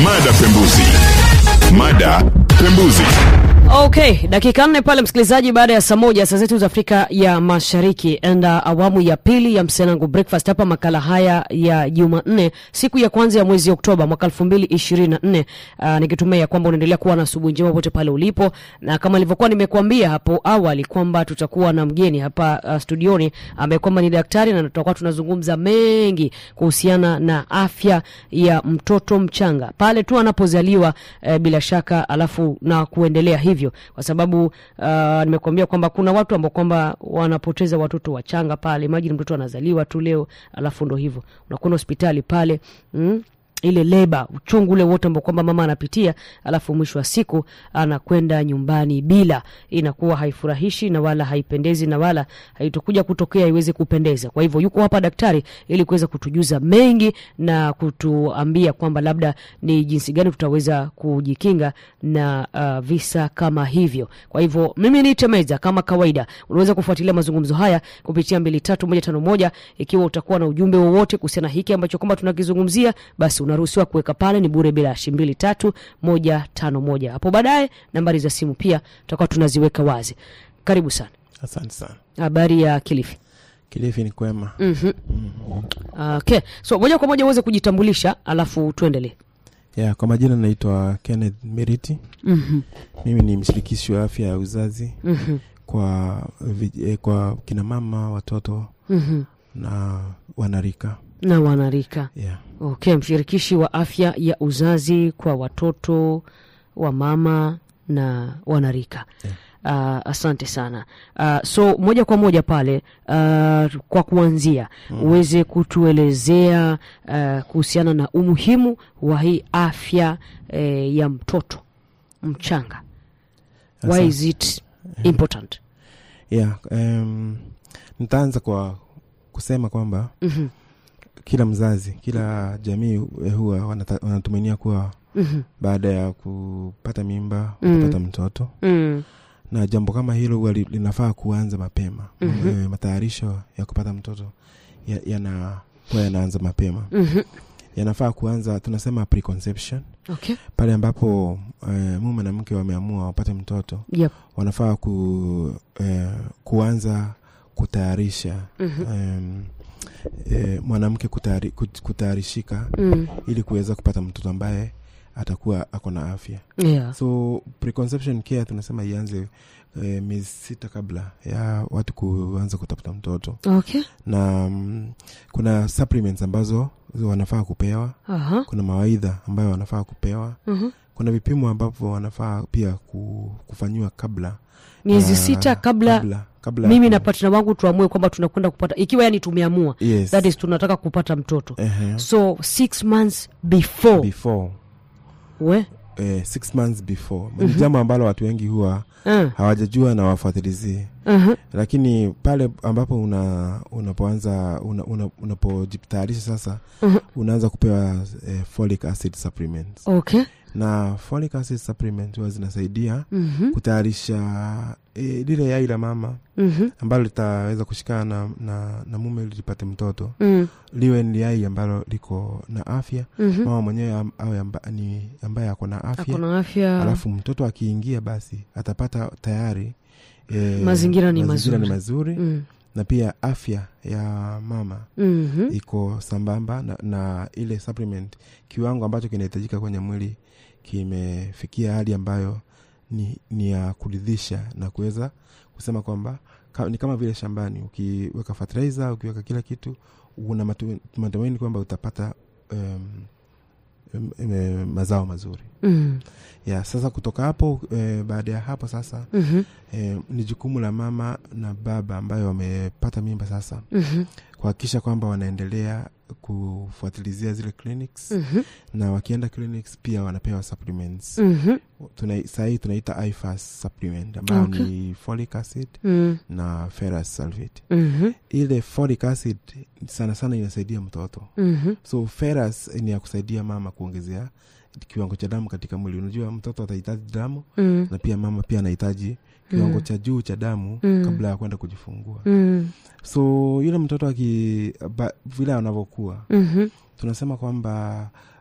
Mada pembuzi. Mada pembuzi. Okay, dakika nne pale msikilizaji, baada ya saa moja saa zetu za Afrika ya Mashariki, enda awamu ya pili ya Msenangu Breakfast hapa, makala haya ya Jumanne, siku ya kwanza ya mwezi Oktoba mwaka elfu mbili ishirini na nne. Uh, nikitumia kwamba unaendelea kuwa na asubuhi njema pote pale ulipo, na kama nilivyokuwa nimekuambia hapo awali kwamba tutakuwa na mgeni hapa uh, studioni ambaye kwamba ni daktari na tutakuwa tunazungumza mengi kuhusiana na afya ya mtoto mchanga pale tu anapozaliwa, eh, bila shaka alafu na kuendelea hivyo kwa sababu uh, nimekuambia kwamba kuna watu ambao kwamba wanapoteza watoto wachanga pale. Imagine mtoto anazaliwa tu leo, alafu ndo hivyo unakwenda hospitali pale mm? ile leba uchungu ule wote ambao kwamba mama anapitia, alafu mwisho wa siku anakwenda nyumbani bila, inakuwa haifurahishi na wala haipendezi na wala haitokuja kutokea iweze kupendeza. Kwa hivyo yuko hapa daktari ili kuweza kutujuza mengi na kutuambia kwamba labda ni jinsi gani tutaweza kujikinga na uh, visa kama hivyo. Kwa hivyo mimi ni Temeza, kama kawaida, unaweza kufuatilia mazungumzo haya kupitia mbili tatu moja tano moja. Ikiwa utakuwa na ujumbe wowote kuhusiana na hiki ambacho kwamba tunakizungumzia basi unaruhusiwa kuweka pale, ni bure bila shi mbili tatu moja tano moja. Hapo baadaye nambari za simu pia tutakuwa tunaziweka wazi. Karibu sana. Asante sana. Habari ya Kilifi? Kilifi ni kwema. mm-hmm. Okay, so moja kwa moja uweze kujitambulisha alafu tuendelee. Yeah, kwa majina naitwa Kenneth Meriti. mm-hmm. Mimi ni mshirikishi wa afya ya uzazi mm-hmm. kwa vij- eh, kwa kina mama, watoto mm-hmm. na wanarika. na wanarika Yeah. Okay, mshirikishi wa afya ya uzazi kwa watoto wa mama na wanarika Yeah. Uh, asante sana uh, so moja kwa moja pale uh, kwa kuanzia mm. uweze kutuelezea uh, kuhusiana na umuhimu wa hii afya eh, ya mtoto mchanga why Asante. is it important Yeah, um, nitaanza kwa kusema kwamba Mhm, kila mzazi, kila jamii eh, huwa wanata- wanatumainia kuwa mhm, baada ya kupata mimba Mm. utapata mtoto mm, na jambo kama hilo huwa li- linafaa kuanza mapema Mhm. Eh, matayarisho ya kupata mtoto ya- yana huwa yanaanza mapema mhm. yanafaa kuanza tunasema preconception okay pale ambapo eh, mume na mke wameamua wapate mtoto yep. wanafaa ku, eh, kuanza kutayarisha Mhm. em, eh, mwanamke kutayari, kut- kutayarishika mm. ili kuweza kupata mtoto ambaye atakuwa ako na afya yeah. so preconception care tunasema ianze eh, miezi sita kabla ya watu kuanza kutafuta mtoto okay na mm, kuna supplements ambazo wanafaa kupewa Aha. kuna mawaidha ambayo wanafaa kupewa Mhm. kuna vipimo ambavyo wanafaa pia ku, kufanyiwa kabla miezi Ah, sita kabla, kabla, kabla mimi na partner wangu tuamue kwamba tunakwenda kupata ikiwa yani tumeamua yes. that is tunataka kupata mtoto Ehe. so six months before before we eh, six months before ni jambo ambalo watu wengi huwa uh, hawajajua na wafuatilizie uh-huh. lakini pale ambapo una unapoanza una, una, unapojitayarisha sasa Mhm. unaanza kupewa eh, folic acid supplements okay na folic acid supplement huwa zinasaidia Mhm. kutayarisha eh, lile yai la mama Mhm. ambalo litaweza kushikana na, na, na mume ili lipate mtoto Mm. liwe ni yai ambalo liko na afya Mhm. mama mwenyewe am- awe amba, ni ambaye ako na afya ako na afya alafu mtoto akiingia basi atapata tayari eh, Mazingira ni mazingira ni mazuri. mazuri Mm. na pia afya ya mama Mhm. iko sambamba na, na ile supplement kiwango ambacho kinahitajika kwenye mwili kimefikia hali ambayo ni, ni ya kuridhisha na kuweza kusema kwamba ka, ni kama vile shambani ukiweka fertilizer ukiweka kila kitu una matu- matumaini kwamba utapata um, um, um, mazao mazuri Mm. ya sasa kutoka hapo eh, baada ya hapo sasa Mhm. eh, ni jukumu la mama na baba ambayo wamepata mimba sasa Mhm. kuhakikisha kwamba wanaendelea kufuatilizia zile clinics Mhm. na wakienda clinics pia wanapewa supplements Mhm. Tuna, sahii tunaita ifas supplement ambayo Okay. ni folic acid Mm. na ferrous sulfate Mhm. ile folic acid sana sana inasaidia mtoto Mhm. so ferrous ni ya kusaidia mama kuongezea kiwango cha damu katika mwili unajua mtoto atahitaji damu Mm. na pia mama pia anahitaji kiwango Mm. cha juu cha damu Mm. kabla ya kwenda kujifungua Mm. so yule mtoto aki ba, vile anavyokuwa Mhm. tunasema kwamba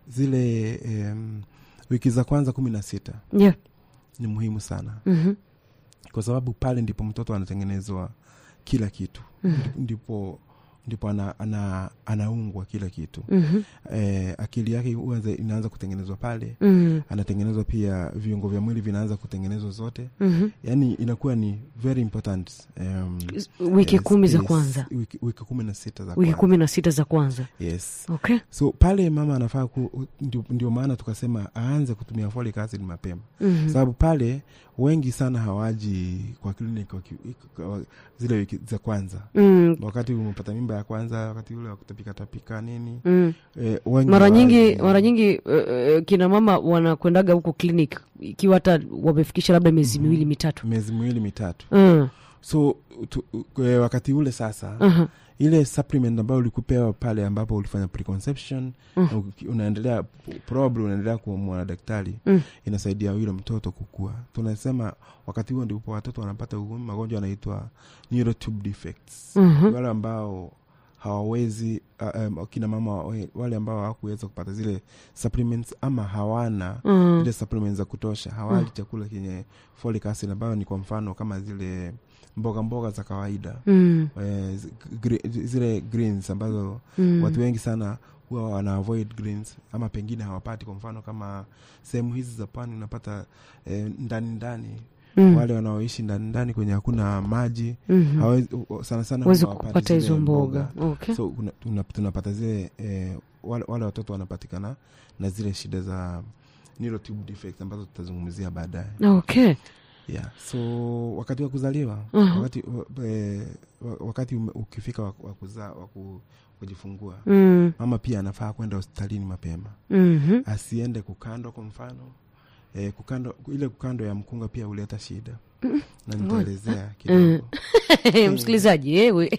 zile em, wiki za kwanza kumi na sita yeah. ni muhimu sana Mhm. kwa sababu pale ndipo mtoto anatengenezwa kila kitu ndipo ndipo ana, ana, anaungwa kila kitu Mhm. eh, akili yake huanza inaanza kutengenezwa pale Mhm. anatengenezwa pia viungo vya mwili vinaanza kutengenezwa zote Mhm. yaani inakuwa ni very important um, wiki yes, kumi za yes, kwanza wiki, wiki kumi na sita za wiki kwanza kumi na sita za kwanza yes okay so pale mama anafaa ku, ndio, ndio maana tukasema aanze kutumia folic acid mapema Mhm. sababu pale wengi sana hawaji kwa kliniki waki- kwa zile wiki za kwanza Mm, wakati umepata mimba ya kwanza wakati ule wakutapika tapika nini mm. eh, wengi mara nyingi hawaji. mara nyingi uh, kina mama wanakuendaga huko clinic ikiwa hata wamefikisha labda miezi miwili mitatu miezi miwili mitatu Mm, so tu, eh, wakati ule sasa aha. ile supplement ambayo ulikupewa pale ambapo ulifanya preconception Mm. na uki- unaendelea probably unaendelea kumwona daktari Mm. inasaidia yule mtoto kukua tunasema wakati huo ndipo watoto wanapata ugu- magonjwa yanaitwa neurotube defects Mhm. wale ambao hawawezi uh, um, kina mama wa- wale ambao hawakuweza kupata zile supplements ama hawana Mm. zile supplements za kutosha hawali chakula chenye folic acid ambayo ni kwa mfano kama zile mboga mboga za kawaida Mm. eh, zi- gre- zile greens ambazo Mm. watu wengi sana huwa wana avoid greens ama pengine hawapati kwa mfano kama sehemu hizi za pwani unapata eh, ndani ndani Mm. wale wanaoishi ndani ndani kwenye hakuna maji Mhm. hawezi, sana sana huwezi huwa hawapati kupata zile hizo mboga okay. so kuna- tuna- tunapata zile eh, wale, wale watoto wanapatikana na zile shida za neurotube defects ambazo tutazungumzia baadaye okay. yeah. so wakati wa kuzaliwa Mhm. wakati, wa- eh, wa- wakati ume- ukifika wa wa kuzaa wa ku- kujifungua mm. mama pia anafaa kwenda hospitalini mapema Mhm. asiende kukandwa kwa mfano eh, kukando, ile kukando ya mkunga pia huleta shida na nitaelezea kidogo msikilizaji ewe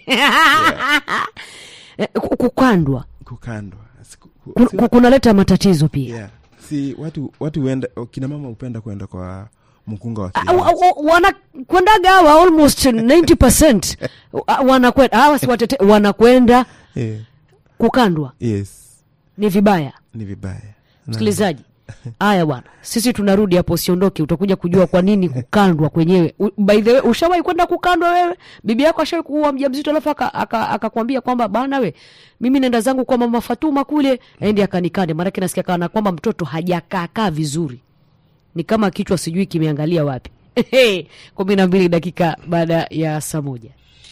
Eh, ku- kukandwa kukandwa Siku- ku- kun- si- ku- kunaleta matatizo pia yeah. si watu watu huenda kina mama hupenda kwenda kwa mkunga wa Ah, kienyeji. wa- wa- wanakwendaga hawa almost 90 Ah, wanakwenda hawa si watete wanakwenda Eh, kukandwa yes ni vibaya ni vibaya Na- msikilizaji haya bwana sisi tunarudi hapo usiondoke utakuja kujua kwa nini kukandwa kwenyewe U- by the way ushawahi kwenda kukandwa wewe bibi yako ashawai kuwa mja mzito alafu akakwambia aka, akakwambia kwamba bana we mimi nenda zangu kwa mama fatuma kule aende akanikande maanake nasikia kana kwamba mtoto hajakaakaa vizuri ni kama kichwa sijui kimeangalia wapi kumi na mbili dakika baada ya saa moja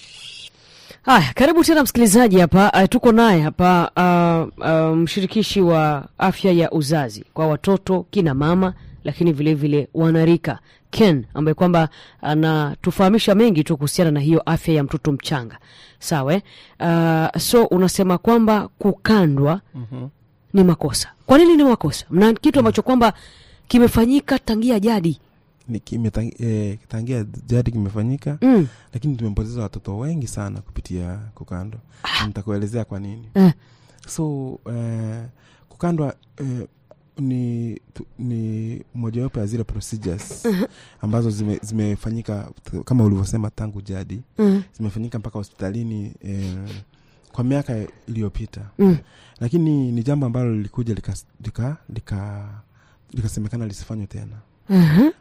haya karibu tena msikilizaji hapa uh, tuko naye hapa uh, uh, mshirikishi wa afya ya uzazi kwa watoto kina mama lakini vilevile vile wanarika ken ambaye kwamba anatufahamisha mengi tu kuhusiana na hiyo afya ya mtoto mchanga sawa eh? uh, so unasema kwamba kukandwa Mhm. ni makosa kwa nini ni makosa mna kitu ambacho kwamba kimefanyika tangia jadi Ni kimetang- eh, tangia jadi kimefanyika mm. lakini tumepoteza watoto wengi sana kupitia kukandwa Na nitakuelezea kwa nini eh. so eh, kukandwa eh, ni tu- ni mojawapo ya zile procedures ambazo zime, zimefanyika t- kama ulivyosema tangu jadi mm. zimefanyika mpaka hospitalini eh, kwa miaka iliyopita Mm. lakini ni jambo ambalo lilikuja likasemekana lika, lika, likasemekana lisifanywe tena uh-huh.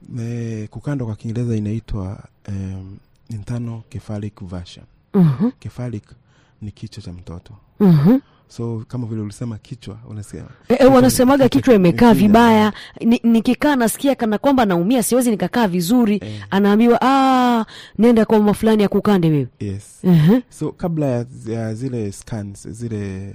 e, kukandwa kwa kiingereza inaitwa um, internal cephalic version Uh-huh. cephalic ni kichwa cha mtoto Uh-huh. so kama vile ulisema kichwa unasema E, e, wanasemaga kichwa imekaa Kichwa- vibaya Ni- nikikaa nasikia kana kwamba naumia siwezi nikakaa vizuri Eh. anaambiwa "Ah, nenda kwa mama fulani ya kukande wewe yes uh-huh. so kabla ya, ya zile scans zile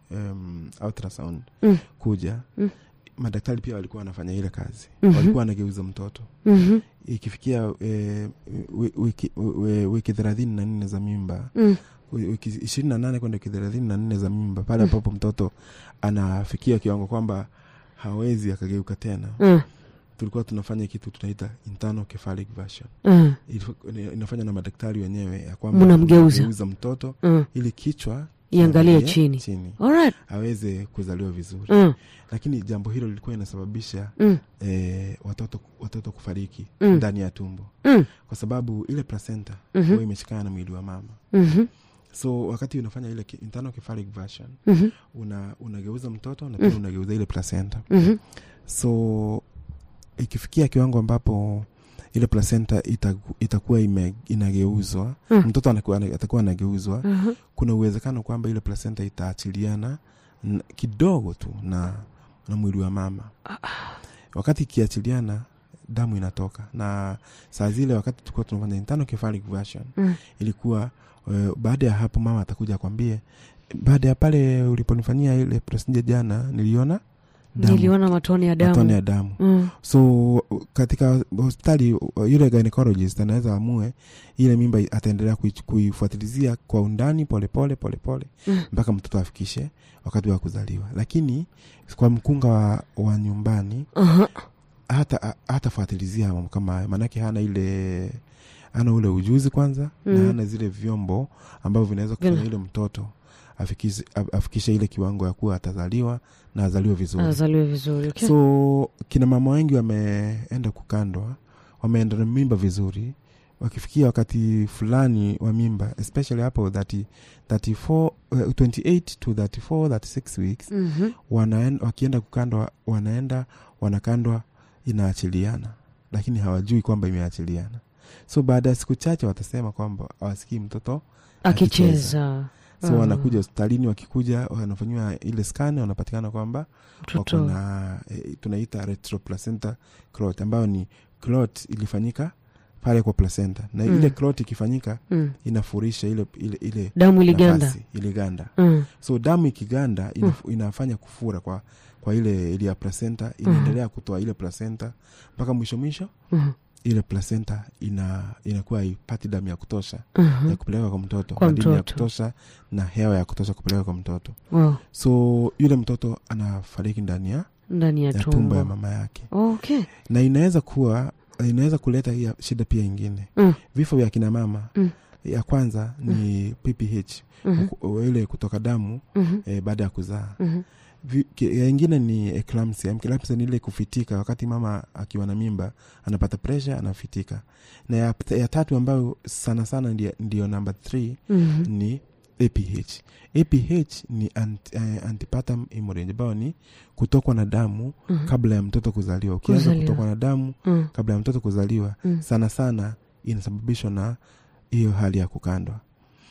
um, ultrasound Mm. kuja Mm. madaktari pia walikuwa wanafanya ile kazi Mhm. walikuwa wanageuza mtoto uh-huh. ikifikia eh, wi- wiki, wi- wiki thelathini na nne za mimba mm. wiki ishirini na nane kwenda wiki thelathini na nne za mimba pale ambapo mtoto anafikia kiwango kwamba hawezi akageuka tena uh, tulikuwa tunafanya kitu tunaita internal cephalic version uh, Ilif- inafanya na madaktari wenyewe ya kwamba Mnamgeuza. tunageuza mtoto uh. ili kichwa Iangalie kiangalie chini. chini Alright. aweze kuzaliwa vizuri Uh, lakini jambo hilo lilikuwa inasababisha mm. eh, watoto watoto kufariki Mm. ndani ya tumbo Mm. kwa sababu ile placenta Mhm. huwa imeshikana na mwili wa mama Mhm. so wakati unafanya ile ki- internal cephalic version Mhm. una unageuza mtoto na pia unageuza ile placenta Mhm. so ikifikia kiwango ambapo ile placenta itaku- itakuwa ime, inageuzwa Mm. mtoto anakuwa, atakuwa anageuzwa Mhm. kuna uwezekano kwamba ile placenta itaachiliana n- kidogo tu na, na mwili wa mama wakati ikiachiliana damu inatoka na saa zile wakati tulikuwa tunafanya internal cephalic version Mm. ilikuwa uh, baada ya hapo mama atakuja akwambie baada ya pale uliponifanyia ile procedure jana niliona damu, niliona matone ya damu matone ya damu Mm. so katika hospitali uh, yule gynecologist anaweza amue ile mimba ataendelea kui- kuifuatilizia kwa undani polepole polepole Mm. mpaka mtoto afikishe wakati wa kuzaliwa lakini kwa mkunga wa, wa nyumbani Aha. hata hatafuatilizia mambo kama hayo maanake hana ile hana ule ujuzi kwanza mm. na Mm. hana zile vyombo ambavyo vinaweza kufanya Vina- yule mtoto afikishe, af- afikishe ile kiwango ya kuwa atazaliwa na azaliwe vizuri azaliwe vizuri okay. so kina mama wengi wameenda kukandwa wameenda na mimba vizuri wakifikia wakati fulani wa mimba especially hapo 30, 34, uh, 28 to 34 36 weeks Mhm. wanaen, wakienda kukandwa wanaenda wanakandwa inaachiliana lakini hawajui kwamba imeachiliana so baada ya siku chache watasema kwamba hawasikii mtoto akicheza so Ah. wanakuja hospitalini wakikuja wanafanyiwa ile scan wanapatikana kwamba wako mtoto na e, tunaita retroplacenta clot ambayo ni clot ilifanyika pale kwa placenta na Mm. ile clot ikifanyika Mm. inafurisha ile ile, ile damu iliganda nafasi, iliganda Mm. so damu ikiganda inaf, inafanya kufura kwa kwa ile ile ya placenta inaendelea kutoa ile placenta mpaka mwisho mwisho Mhm. ile placenta ina inakuwa ipati damu ya kutosha Mhm. ya kupeleka kwa mtoto Kwa madini ya mtoto. kutosha na hewa ya kutosha kupeleka kwa mtoto Wow. so yule mtoto anafariki ndani ya, ndani ya ya tumbo ya tumbo mama yake okay na inaweza kuwa inaweza kuleta hii shida pia ingine Mm. vifo vya kina mama Mm. ya kwanza ni pph Mhm. uku- ile kutoka damu Mhm. eh, baada ya kuzaa Mhm. Vi- ki- ya ingine ni eclampsia eclampsia ni ile kufitika wakati mama akiwa na mimba anapata pressure anafitika na ya, ya tatu ambayo sana sana ndio, ndio namba 3 Mhm. ni aph aph ni ant, eh, antepartum hemorrhage ambayo ni kutokwa na damu Mhm. kabla ya mtoto kuzaliwa ukianza Kuzaliwa. kutokwa na damu Mm. kabla ya mtoto kuzaliwa Mm. sana sana inasababishwa na hiyo hali ya kukandwa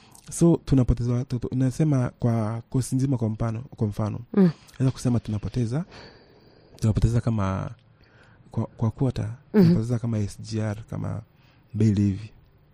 so tunapoteza watoto nasema kwa kosi nzima kwa mfano kwa mfano Mm. naweza kusema tunapoteza tunapoteza kama kwa, kwa kuota Mhm. tunapoteza kama sgr kama mbili hivi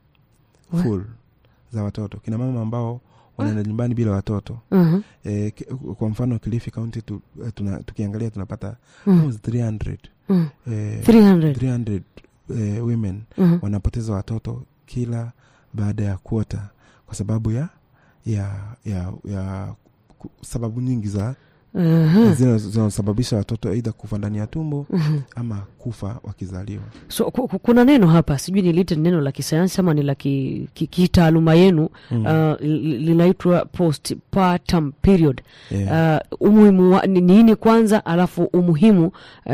Wa- full za watoto kina mama ambao wanaenda nyumbani bila watoto Mhm. e, kwa mfano kilifi county tu, eh, tuna, tukiangalia tunapata Mm. almost 300 Mm. eh, 300 300 eh, women Mhm. wanapoteza watoto kila baada ya kuota kwa sababu ya ya ya, ya ku- sababu nyingi za Mhm. zina- zinazosababisha watoto aidha kufa ndani ya tumbo Mhm. ama kufa wakizaliwa so ku- ku- kuna neno hapa sijui nilite neno la kisayansi ama ni la ki- ki- kitaaluma yenu Mm. uh, li- linaitwa postpartum period yeah. uh, umuhimu wa, ni nini kwanza alafu umuhimu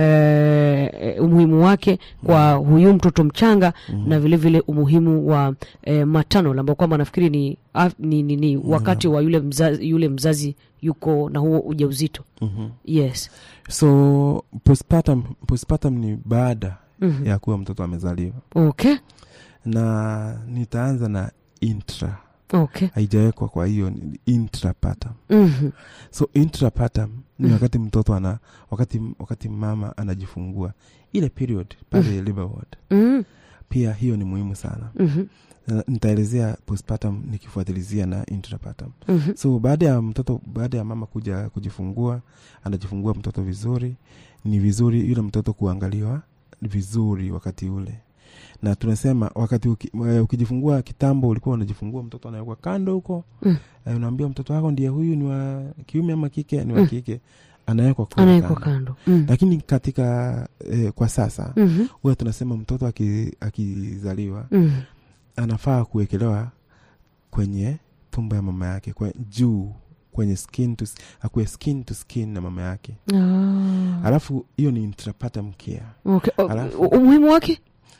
uh, umuhimu wake kwa huyu mtoto mchanga na vile vile umuhimu wa uh, matano ambao kwamba nafikiri ni, af, ni, ni, ni wakati wa yule mzazi, yule mzazi yuko na huo ujauzito Mhm. yes so postpartum, postpartum ni baada Mhm. ya kuwa mtoto amezaliwa okay na nitaanza na intra okay haijawekwa kwa hiyo ni intrapartum Mhm. so intrapartum ni Mm. wakati mtoto ana wakati wakati mama anajifungua ile period pale labor ward Mhm. pia hiyo ni muhimu sana Mhm. Na nitaelezea postpartum nikifuatilizia na intrapartum Mhm. so baada ya mtoto baada ya mama kuja kujifungua anajifungua mtoto vizuri ni vizuri yule mtoto kuangaliwa vizuri wakati ule na tunasema wakati uki, eh, ukijifungua kitambo ulikuwa unajifungua mtoto anawekwa kando huko Mm. eh, unaambia mtoto wako ndiye huyu ni wa kiume ama kike ni wa Mm. kike anawekwa kule anawekwa kando. kando Mm. lakini katika eh, kwa sasa Mhm. huwa tunasema mtoto aki- akizaliwa Mhm. anafaa kuwekelewa kwenye tumbo ya mama yake kwa juu kwenye skin to, akuwe skin to skin na mama yake Ah. alafu hiyo ni intrapartum care Okay. O- Alafu- u- umuhimu wake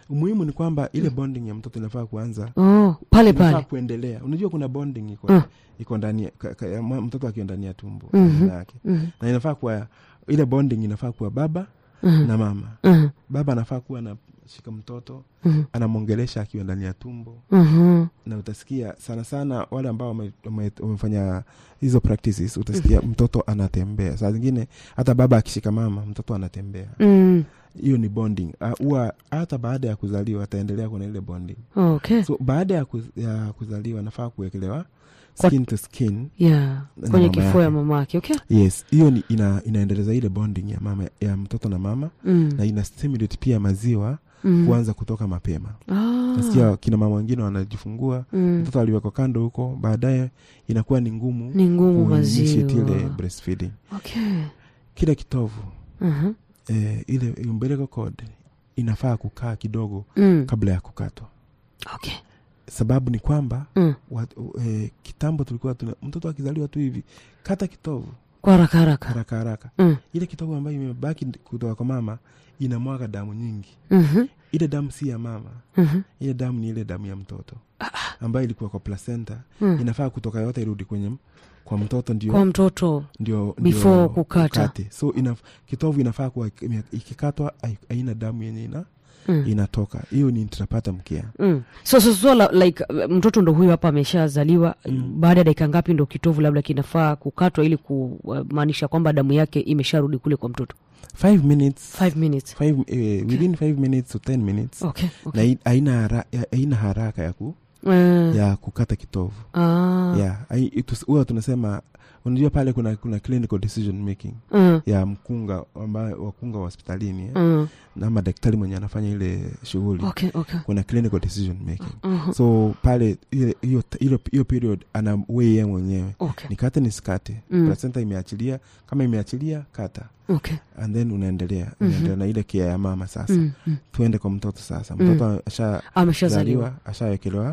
umuhimu ni kwamba ile bonding ya mtoto inafaa kuanza oh, pale inafaa pale kuendelea unajua kuna bonding iko Mm. iko ndani ya- ka- ka- ya mwa- mtoto akiwa ndani ya tumbo Mhm. mama yake Mhm. na inafaa kuwa ile bonding inafaa kuwa baba Mhm. na mama Mhm. baba anafaa kuwa anashika mtoto Mhm. anamwongelesha akiwa ndani ya tumbo Mhm. na utasikia sana sana wale ambao wame- wame- wamefanya hizo practices utasikia mtoto anatembea saa zingine hata baba akishika mama mtoto anatembea Mm. hiyo ni bonding Ah, huwa hata baada ya kuzaliwa ataendelea kuna ile bonding okay so baada ya, kuz, ya kuzaliwa nafaa kuwekelewa Kwa- skin to skin yeah Na kwenye mama kifua ya yake. mama yake okay yes hiyo ni ina, inaendeleza ile bonding ya mama ya mtoto na mama mm. na ina stimulate pia maziwa mm. kuanza kutoka mapema ah. nasikia kina mama wengine wanajifungua mm. mtoto aliwekwa kando huko baadaye inakuwa ni ngumu ni ngumu kuinitiate ile maziwa breastfeeding okay kile kitovu Mhm. eh, ile umbilical cord inafaa kukaa kidogo mm. kabla ya kukatwa okay sababu ni kwamba mm. wat, eh, kitambo tulikuwa tuna, mtoto akizaliwa tu hivi kata kitovu kwa haraka haraka haraka haraka mm. ile kitovu ambayo imebaki kutoka kwa mama inamwaga damu nyingi Mhm. ile damu si ya mama Mhm. ile damu ni ile damu ya mtoto ambayo ilikuwa kwa placenta Mm. inafaa kutoka yote irudi kwenye kwa mtoto ndio kwa mtoto ndio Before ndio kukata. ukate. so ina, kitovu inafaa kuwa ime- ikikatwa hai- haina damu yenye ina, mm. inatoka hiyo ni intrapata mkia Mm. so, so, so la, like uh, mtoto ndo huyo hapa ameshazaliwa Mm. baada ya dakika ngapi ndo kitovu labda kinafaa kukatwa ili kumaanisha kwamba damu yake imesharudi kule kwa mtoto five minutes five minutes five, eh, within five minutes to ten minutes okay, na okay. hi- haina hara- ya- haina haraka ya, ku, Eh, ya kukata kitovu ah, yeah. hai- itus- huwa tunasema unajua pale kuna kuna clinical decision making mm, ya mkunga ambayo wakunga wa hospitalini eh, mm. ama daktari mwenye anafanya ile shughuli okay, okay. kuna clinical decision making Mhm. so pale ile- hiyo hiyo- hiyo period ana wei ye mwenyewe okay. nikate nisikate Mm. placenta imeachilia kama imeachilia kata okay. and then unaendelea Mhm. unaendelea na ile kia ya mama sasa Mm, mm. tuende kwa mtoto sasa Mm. mtoto ashazaliwa ameshazaliwa ashawekelewa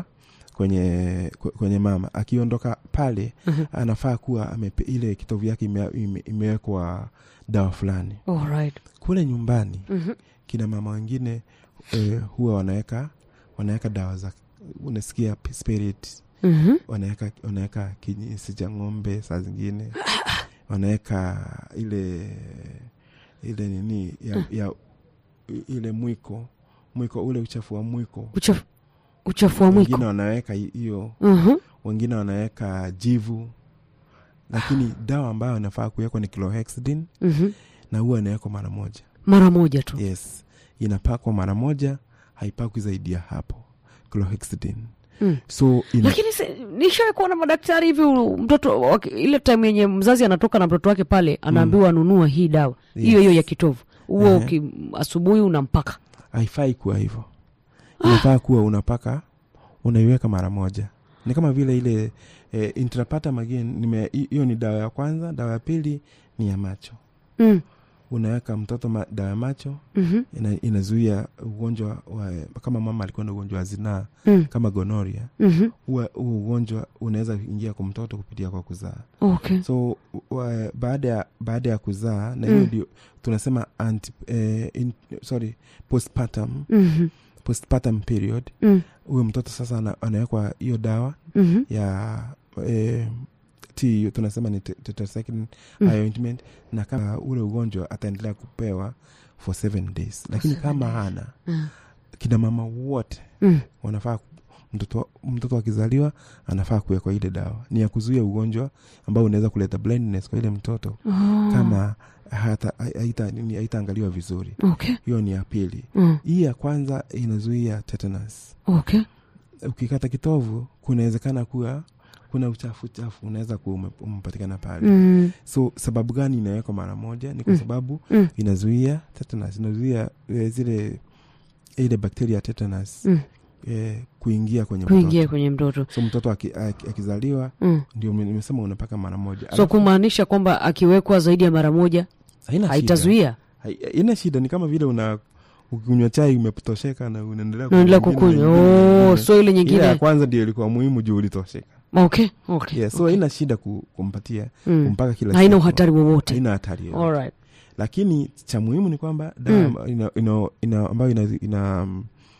kwenye kwe- kwenye mama akiondoka pale Mhm. anafaa kuwa amepe, ile kitovu yake ime, ime, imewekwa dawa fulani Alright. kule nyumbani Mhm. kina mama wengine eh, huwa wanaweka wanaweka dawa za unasikia p- spirit Mhm. wanaweka wanaweka kinyesi cha ng'ombe saa zingine wanaweka ile ile nini ya, ya ile mwiko mwiko ule uchafu wa mwiko Uchafu- uchafu wa mwiko wengine wanaweka hi- hiyo Mhm. wengine wanaweka jivu lakini dawa ambayo inafaa kuwekwa ni clohexidine Mhm. na huwa inawekwa mara moja mara moja tu yes inapakwa mara moja haipakwi zaidi ya hapo clohexidine Mm. so ina, lakini si- nishawahi kuona madaktari hivi u- mtoto waki- ile time yenye mzazi anatoka na mtoto wake pale anaambiwa anunua hii dawa hiyo Yes. hiyo ya kitovu huo Ehe. uki- asubuhi unampaka haifai kuwa hivyo inafaa kuwa unapaka unaiweka mara moja ni kama vile ile eh, intrapatam again nime- hi- hiyo ni dawa ya kwanza dawa ya pili ni ya macho mm. unaweka mtoto ma, dawa ya macho Mhm. ina, inazuia ugonjwa wa kama mama alikuwa na ugonjwa wa zinaa Mm. kama gonoria Mhm. huwa huu ugonjwa unaweza ingia kwa mtoto kupitia kwa kuzaa okay so wa, baada ya baada ya kuzaa na hiyo Mm. ndio tunasema anti, eh, in, sorry postpartum Mhm. postpartum period Mm. huyo mtoto sasa ana- anawekwa hiyo dawa Mhm. ya eh, t hiyo tunasema ni te- tetracycline Mm. ointment na kama ule ugonjwa ataendelea kupewa for seven days lakini seven kama days. hana Mm. kina mama wote Mm. wanafaa ku- mtoto mtoto akizaliwa anafaa kuwekwa ile dawa ni ya kuzuia ugonjwa ambao unaweza kuleta blindness kwa ile mtoto Oh. kama hata haita- nini, haitaangaliwa vizuri okay hiyo ni ya pili mm. hii ya kwanza inazuia tetanus okay ukikata kitovu kunawezekana kuwa kuna uchafu uchafu unaweza kuwa ume- umepatikana pale mm. so sababu gani inawekwa mara moja ni kwa Mm. sababu Mm. inazuia tetanus inazuia eh, zile ile bakteria tetanus Mm. eh, kuingia kwenye kuingia mtoto kwenye mtoto so mtoto aki- aki- akizaliwa mm. ndio nime- nimesema unapaka mara moja so Alafu, kumaanisha kwamba akiwekwa zaidi ya mara moja haina shida. haitazuia Hai- haina shida ni kama vile una ukinywa chai umetosheka na unaendelea naendelea kunywa ingine, kukunywa ingine, oh, ingine. so ile ile ya nyingine kwanza ndio ilikuwa muhimu juu ulitosheka okay okay, yeah, so okay. haina shida ku, kumpatia Mm. kumpaka kila haina siku. uhatari wowote haina hatari yoyote. Alright. lakini cha muhimu ni kwamba dawa Mm. amba- ina, ina, ina, ambayo ina, ina,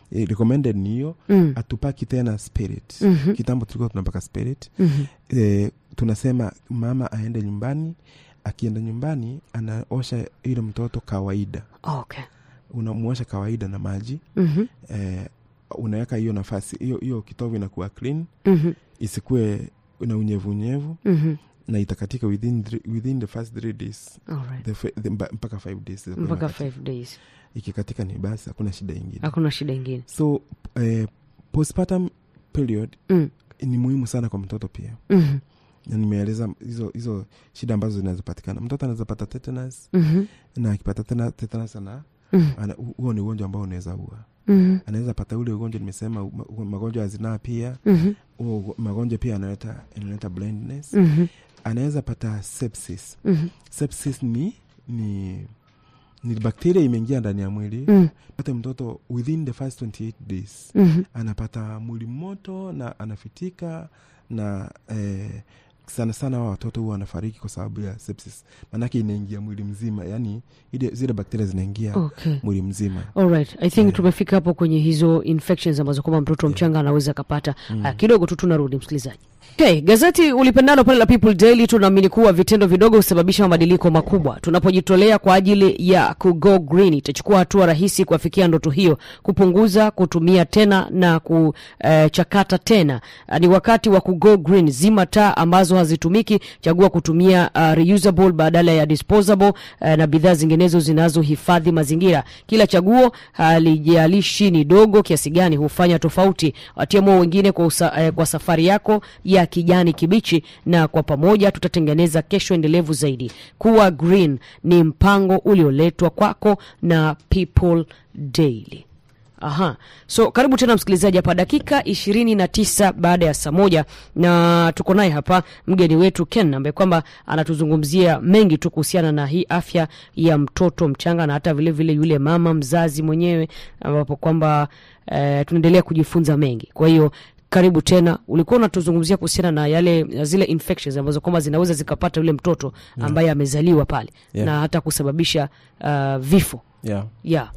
eh, recommended ni hiyo Mm. hatupaki tena spirit Mhm. kitambo tulikuwa tunapaka spirit Mhm. eh, tunasema mama aende nyumbani akienda nyumbani anaosha ile mtoto kawaida Okay. unamuosha kawaida na maji Mhm. eh, unaweka hiyo nafasi hiyo hiyo kitovu inakuwa clean Mhm. isikuwe na unyevunyevu Mhm. na itakatika within, three- within the first three days Alright. the, fa- the, mba- mpaka five days itakuwa mpaka inakatika. five days ikikatika ni basi hakuna shida ingine hakuna shida ingine so eh, postpartum period Mm. ni muhimu sana kwa mtoto pia Mhm. na nimeeleza hizo hizo shida ambazo zinazopatikana mtoto anaweza pata tetanus Mhm. na akipata tena tetanus ana Mhm. ana- huo ni ugonjwa ambao unaweza ua Mhm. anaweza pata ule ugonjwa nimesema ma- magonjwa ya zinaa pia Mhm. huo ugo- magonjwa pia analeta inaleta blindness Mhm. anaweza pata sepsis Mhm. sepsis ni ni ni bakteria imeingia ndani ya mwili Mhm. pata mtoto within the first 28 days Mhm. anapata mwili moto na anafitika na eh, sana sana wa watoto huwa wanafariki kwa sababu ya sepsis maanake inaingia mwili mzima yani ile zile bakteria zinaingia Okay. mwili mzima Alright. I think Yeah. tumefika hapo kwenye hizo infections ambazo kwamba mtoto mchanga anaweza akapata mm. kidogo tu tunarudi msikilizaji Okay, gazeti ulipendalo pale la People Daily tunaamini kuwa vitendo vidogo husababisha mabadiliko makubwa. Tunapojitolea kwa ajili ya kugo green, itachukua hatua rahisi kuafikia ndoto hiyo, kupunguza, kutumia tena na kuchakata tena. Uh, ni wakati wa kugo green. Zima taa ambazo hazitumiki, chagua kutumia uh, reusable badala ya disposable uh, na bidhaa zinginezo zinazohifadhi mazingira. Kila chaguo halijalishi ni dogo kiasi gani, hufanya tofauti. Watie moyo wengine kwa, usa, eh, kwa safari yako ya kijani kibichi, na kwa pamoja tutatengeneza kesho endelevu zaidi. Kuwa green ni mpango ulioletwa kwako na People Daily. Aha. So karibu tena msikilizaji hapa dakika ishirini na tisa baada ya saa moja na tuko naye hapa mgeni wetu Ken ambaye kwamba anatuzungumzia mengi tu kuhusiana na hii afya ya mtoto mchanga na hata vile vile yule mama mzazi mwenyewe ambapo kwamba eh, tunaendelea kujifunza mengi. Kwa hiyo karibu tena. Ulikuwa unatuzungumzia kuhusiana na yale zile infections ambazo kwamba zinaweza zikapata yule mtoto ambaye amezaliwa pale Yeah. na hata kusababisha uh, vifo. yeah. Yeah.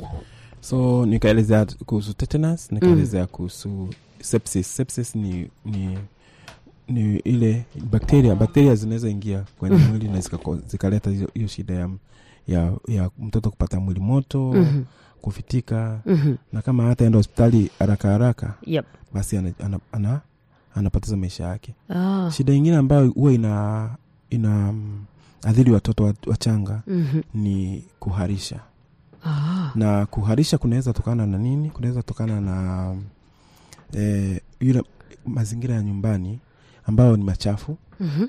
so nikaelezea kuhusu tetanus nikaelezea kuhusu sepsis sepsis ni ni ni ile bakteria bakteria zinaweza ingia kwenye mwili na zikako- zikaleta hiyo hiyo shida ya, ya, ya mtoto kupata mwili moto Mhm. kufitika Mhm. na kama hata enda hospitali haraka haraka Yep. basi ana, ana, ana, anapoteza maisha yake Ah. shida ingine ambayo huwa ina ina mm, adhiri watoto wa- wachanga Mhm. ni kuharisha Ah. na kuharisha kunaweza tokana na nini kunaweza tokana na eh, yule mazingira ya nyumbani ambayo ni machafu Mhm.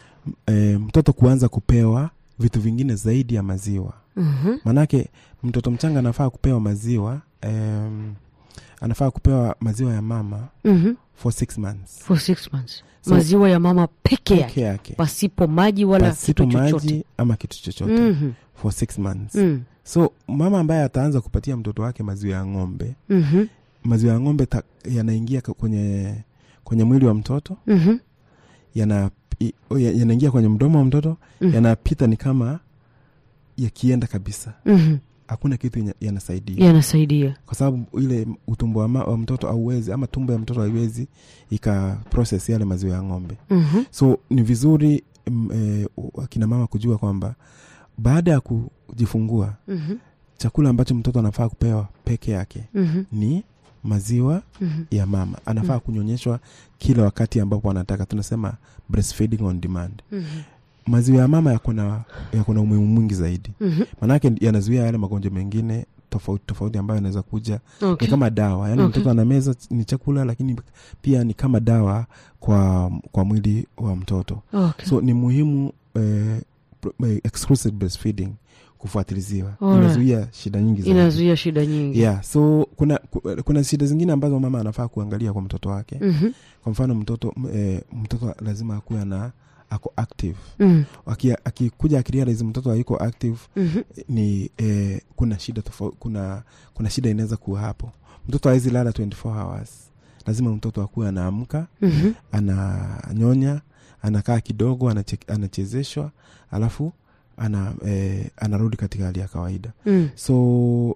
eh, mtoto kuanza kupewa vitu vingine zaidi ya maziwa Mhm. maanake mtoto mchanga anafaa kupewa maziwa em, anafaa kupewa maziwa ya mama Mhm. for six months For six months. So- maziwa ya mama peke yake peke yake pasipo maji wala pasipo kitu chochote. maji ama kitu chochote Mhm. for six months Mm. so mama ambaye ataanza kupatia mtoto wake maziwa ya ng'ombe Mhm. maziwa ya ng'ombe ta- yanaingia ka- kwenye kwenye mwili wa mtoto Mhm. yana i- o, ya- yanaingia kwenye mdomo wa mtoto Mhm. yanapita ni kama yakienda kabisa Mhm. hakuna kitu yenye- yanasaidia yanasaidia kwa sababu ile utumbo wa, ma, wa mtoto auwezi ama tumbo ya mtoto haiwezi ika process yale maziwa ya ng'ombe Mhm. so ni vizuri mm, eh, akina mama kujua kwamba baada ya kujifungua Mhm. chakula ambacho mtoto anafaa kupewa peke yake Mhm. ni maziwa Mhm. ya mama anafaa Mm. kunyonyeshwa kila wakati ambapo anataka tunasema breastfeeding on demand Mhm. maziwa ya mama yako na yako na umuhimu mwingi zaidi Mhm. maanake yanazuia yale magonjwa mengine tofauti tofauti ambayo yanaweza kuja Okay. ni kama dawa yaani Okay. mtoto anameza ni chakula lakini pia ni kama dawa kwa kwa mwili wa mtoto Okay. so ni muhimu eh, pr- eh, exclusive breastfeeding kufuatiliziwa Alright. inazuia shida nyingi zaidi inazuia shida nyingi yeah so kuna ku- kuna shida zingine ambazo mama anafaa kuangalia kwa mtoto wake Mhm. kwa mfano mtoto m- eh, mtoto lazima akuwe na ako active Mhm. Aki- akikuja akirealize mtoto hayuko active Mhm. eh, ni eh, kuna shida tofauti kuna kuna shida inaweza kuwa hapo mtoto hawezi lala 24 hours lazima mtoto akuwe anaamka Mhm. ananyonya anakaa kidogo anache- anachezeshwa alafu ana, eh, anarudi katika hali ya kawaida Mm. so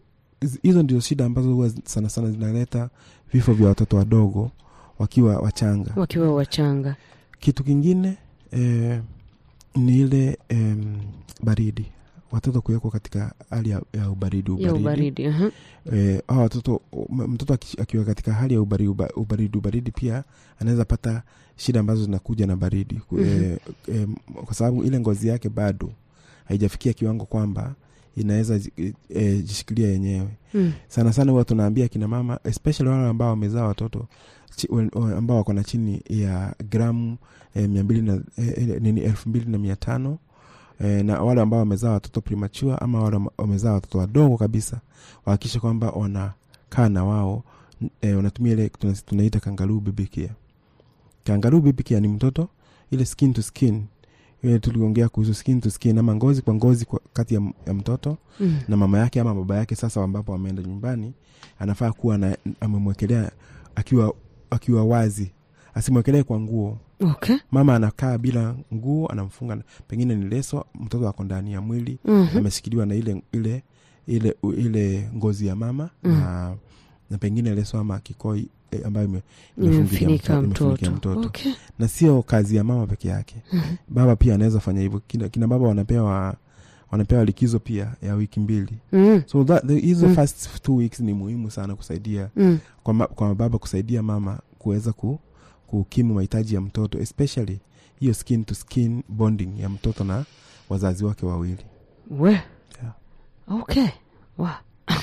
hizi- hizo ndio shida ambazo huwa sana sana zinaleta vifo vya watoto wadogo wakiwa wachanga wakiwa wachanga kitu kingine eh, ni ile em, baridi watoto kuwekwa katika hali ya, ya ubaridi ya ubaridi, ubaridi aha. Eh, hawa watoto m- mtoto aki- akiwa katika hali ya ubaridi, uba- ubaridi ubaridi pia anaweza pata shida ambazo zinakuja na baridi Ku- Mhm. eh, eh, kwa sababu ile ngozi yake bado haijafikia kiwango kwamba inaweza ji- eh, jishikilia yenyewe Mm. sana sana huwa tunaambia kina mama especially wale ambao wamezaa watoto chi, wen- wa- ambao wako na chini ya gramu eh, mia mbili na eh, eh, nini elfu mbili na mia tano eh, na wale ambao wamezaa watoto premature ama wale wame- wamezaa watoto wadogo kabisa wahakikishe kwamba wanakaa na wao n- eh, wanatumia ile tuna- tunaita kangaroo baby care kangaroo baby care ni mtoto ile skin to skin ile tuliongea kuhusu skin to skin ama ngozi kwa ngozi kwa, kati ya, m- ya mtoto Mm. na mama yake ama baba yake sasa ambapo wameenda nyumbani anafaa kuwa na amemwekelea akiwa akiwa wazi asimwekelee kwa nguo okay mama anakaa bila nguo anamfunga pengine ni leso mtoto ako ndani ya mwili Mhm. ameshikiliwa na ile ile ile ile ngozi ya mama Mm. na, na pengine leso ama kikoi eh, ambayo ime- imemfinika mto- mtoto mtoto okay na sio kazi ya mama peke yake baba pia anaweza fanya hivyo kina, kina baba wanapewa wanapewa likizo pia ya wiki mbili Mm. so that, the, hizo Mm. first two weeks ni muhimu sana kusaidia Mm. kwa, ma, kwa baba kusaidia mama kuweza ku, kukimu mahitaji ya mtoto especially hiyo skin to skin bonding ya mtoto na wazazi wake wawili we Yeah. okay wa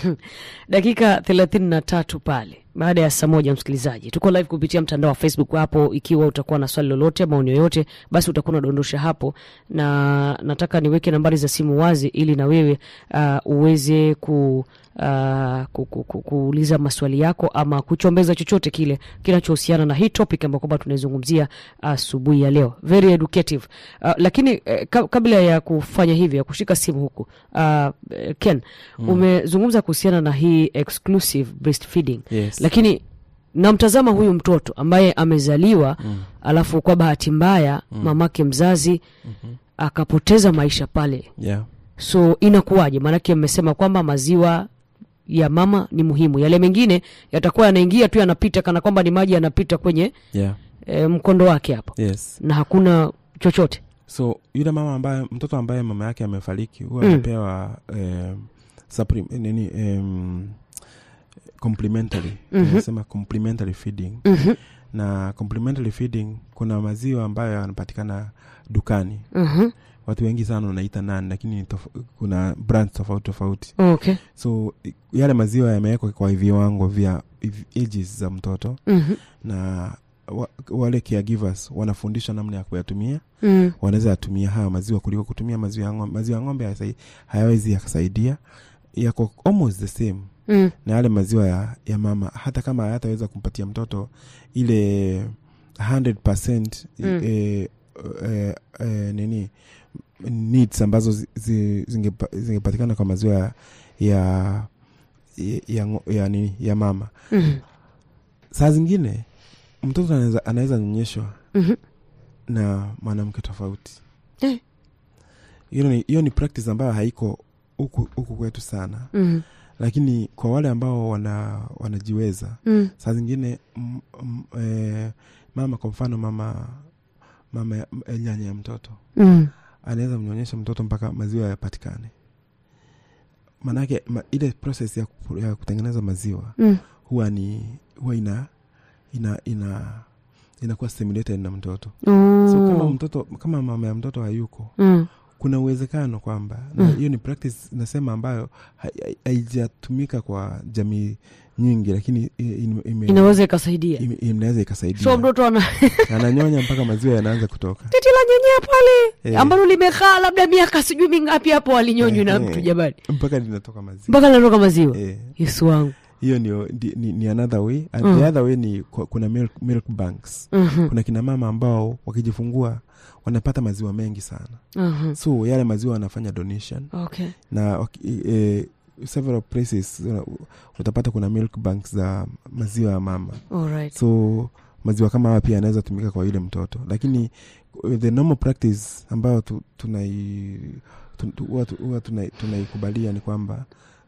dakika thelathini na tatu pale baada ya saa moja msikilizaji tuko live kupitia mtandao wa facebook hapo ikiwa utakuwa na swali lolote maoni yoyote basi utakuwa unadondosha hapo na nataka niweke nambari za simu wazi ili na wewe uh, uweze ku Uh, ku, ku, ku, kuuliza maswali yako ama kuchombeza chochote kile kinachohusiana na hii topic ambayo kwamba tunaizungumzia asubuhi ya leo very educative uh, lakini eh, ka, kabla ya kufanya hivyo ya kushika simu huku uh, eh, ken mm. umezungumza kuhusiana na hii exclusive breastfeeding yes. lakini namtazama huyu mtoto ambaye amezaliwa mm. alafu kwa bahati mbaya mm. mamake mzazi mm-hmm. akapoteza maisha pale yeah. so inakuwaje maanake mmesema kwamba maziwa ya mama ni muhimu yale mengine yatakuwa yanaingia tu yanapita kana kwamba ni maji yanapita kwenye Yeah. e, mkondo wake hapo yes na hakuna chochote so yule mama ambaye mtoto ambaye mama yake amefariki huwa Mm. anapewa eh, supplim- nini em, complementary Mhm. tunasema complementary feeding Mhm, na complementary feeding kuna maziwa ambayo yanapatikana dukani mhm. watu wengi sana wanaita nani lakini tof- kuna brand tofauti tofauti okay so i- yale maziwa yamewekwa kwa viwango vya hiv- ages za mtoto Mhm, na wa, wale caregivers wanafundishwa namna ya kuyatumia mm, wanaweza yatumia haya maziwa kuliko kutumia maziwa ya ng'ombe maziwa ya ng'ombe hayasai- hayawezi yakasaidia yako almost the same mm, na yale maziwa ya, ya mama hata kama hayataweza kumpatia mtoto ile 100% Mm. eh, eh, eh, nini needs ambazo zi- zi- zingepa- zingepatikana kwa maziwa ya ya, ya, ngo- ya, nini, ya mama mhm, saa zingine mtoto anaweza- anaweza nyonyeshwa mhm. na mwanamke tofauti Eh. hiyo ni, hiyo ni practice ambayo haiko huku huku kwetu sana Mhm, lakini kwa wale ambao wana wanajiweza mm, saa zingine m, m, e, mama kwa mfano mama mama ya- m- nyanya ya mtoto mm. anaweza mnyonyesha mtoto mpaka maziwa yapatikane maanake ma, ile process ya, ku- ya kutengeneza maziwa Mm. huwa ni huwa ina ina ina inakuwa stimulated na mtoto Oh. so kama mtoto kama mama ya mtoto hayuko Mm, kuna uwezekano kwamba na Mm. hiyo ni practice nasema ambayo hai- hai- haijatumika kwa jamii nyingi lakini i- ime- ime- inaweza ikasaidia ime- inaweza ikasaidia so mtoto ana ananyonya mpaka maziwa yanaanza kutoka titi la nyanya pale Eh. ambalo limekaa labda miaka sijui mingapi hapo alinyonywi na Eh, mtu eh. jamani mpaka linatoka maziwa mpaka linatoka maziwa Eh, yesu wangu hiyo ni, ni, ni, ni another way and Mm. the other way ni ku- kuna milk, milk banks Mhm, kuna kina mama ambao wakijifungua wanapata maziwa mengi sana mhm. so yale maziwa wanafanya donation okay na waki- eh, several places uh, utapata kuna milk banks za maziwa ya mama alright so maziwa kama haya pia yanaweza tumika kwa yule mtoto lakini uh, the normal practice ambayo tu, tunai tu- tu- huwa tu- huwa tunai- tunaikubalia ni kwamba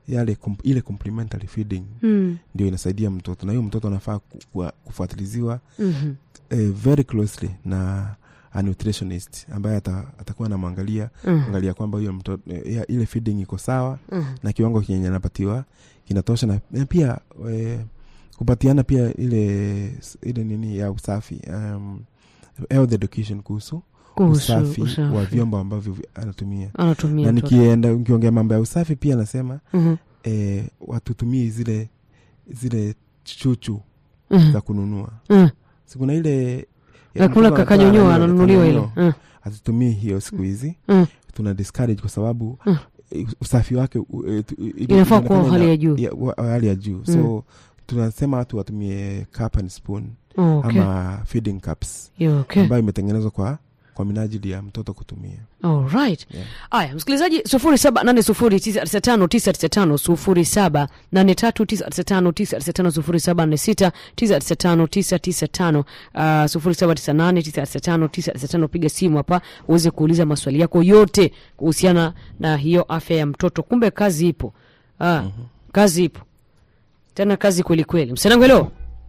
yale kum, ile complementary feeding Mm. ndio inasaidia mtoto na hiyo mtoto anafaa ku- kuwa- kufuatiliziwa Mhm. eh, very closely na a nutritionist ambaye ata, atakuwa anamwangalia Mhm. angalia kwamba huyo mtoto eh, ya- ile feeding iko sawa Mhm. na kiwango kenye anapatiwa kinatosha na na pia eh, kupatiana pia ile ile nini ya usafi um, health education kuhusu Kuhusu usafi, wa usafi. vyombo ambavyo vi- anatumia anatumia na mtoto. nikienda nikiongea mambo ya usafi pia nasema Mhm. eh, watutumii zile zile chuchu Mhm. za kununua Mhm. sikuna ile nakula mtoto kakanyonyoa anataka ananunuliwa ile kakanyonyo. Mhm. hatutumii hiyo siku hizi Mm. tuna discourage kwa sababu Mm. eh, usafi wake u- eh, tu- i- Inafaa kuwa inaonekana hali ina- ya juu. ya- wa- hali ya juu so tunasema watu watumie cup and spoon Oh, okay. ama feeding cups Yeah, okay. ambayo imetengenezwa kwa kwa minajili ya mtoto kutumia Alright. Yeah. Aya, msikilizaji sufuri saba nane sufuri tisa tisa tano tisa tisa tano sufuri saba nane tatu tisa tisa tano tisa tisa tano sufuri saba nne sita tisa tisa tano tisa tisa tano uh, sufuri saba tisa nane tisa tisa tano tisa tisa tano. Piga simu hapa uweze kuuliza maswali yako yote kuhusiana na hiyo afya ya mtoto. Kumbe kazi ipo. Ah, kazi ipo tena, kazi kweli kweli. Msenangu, hello.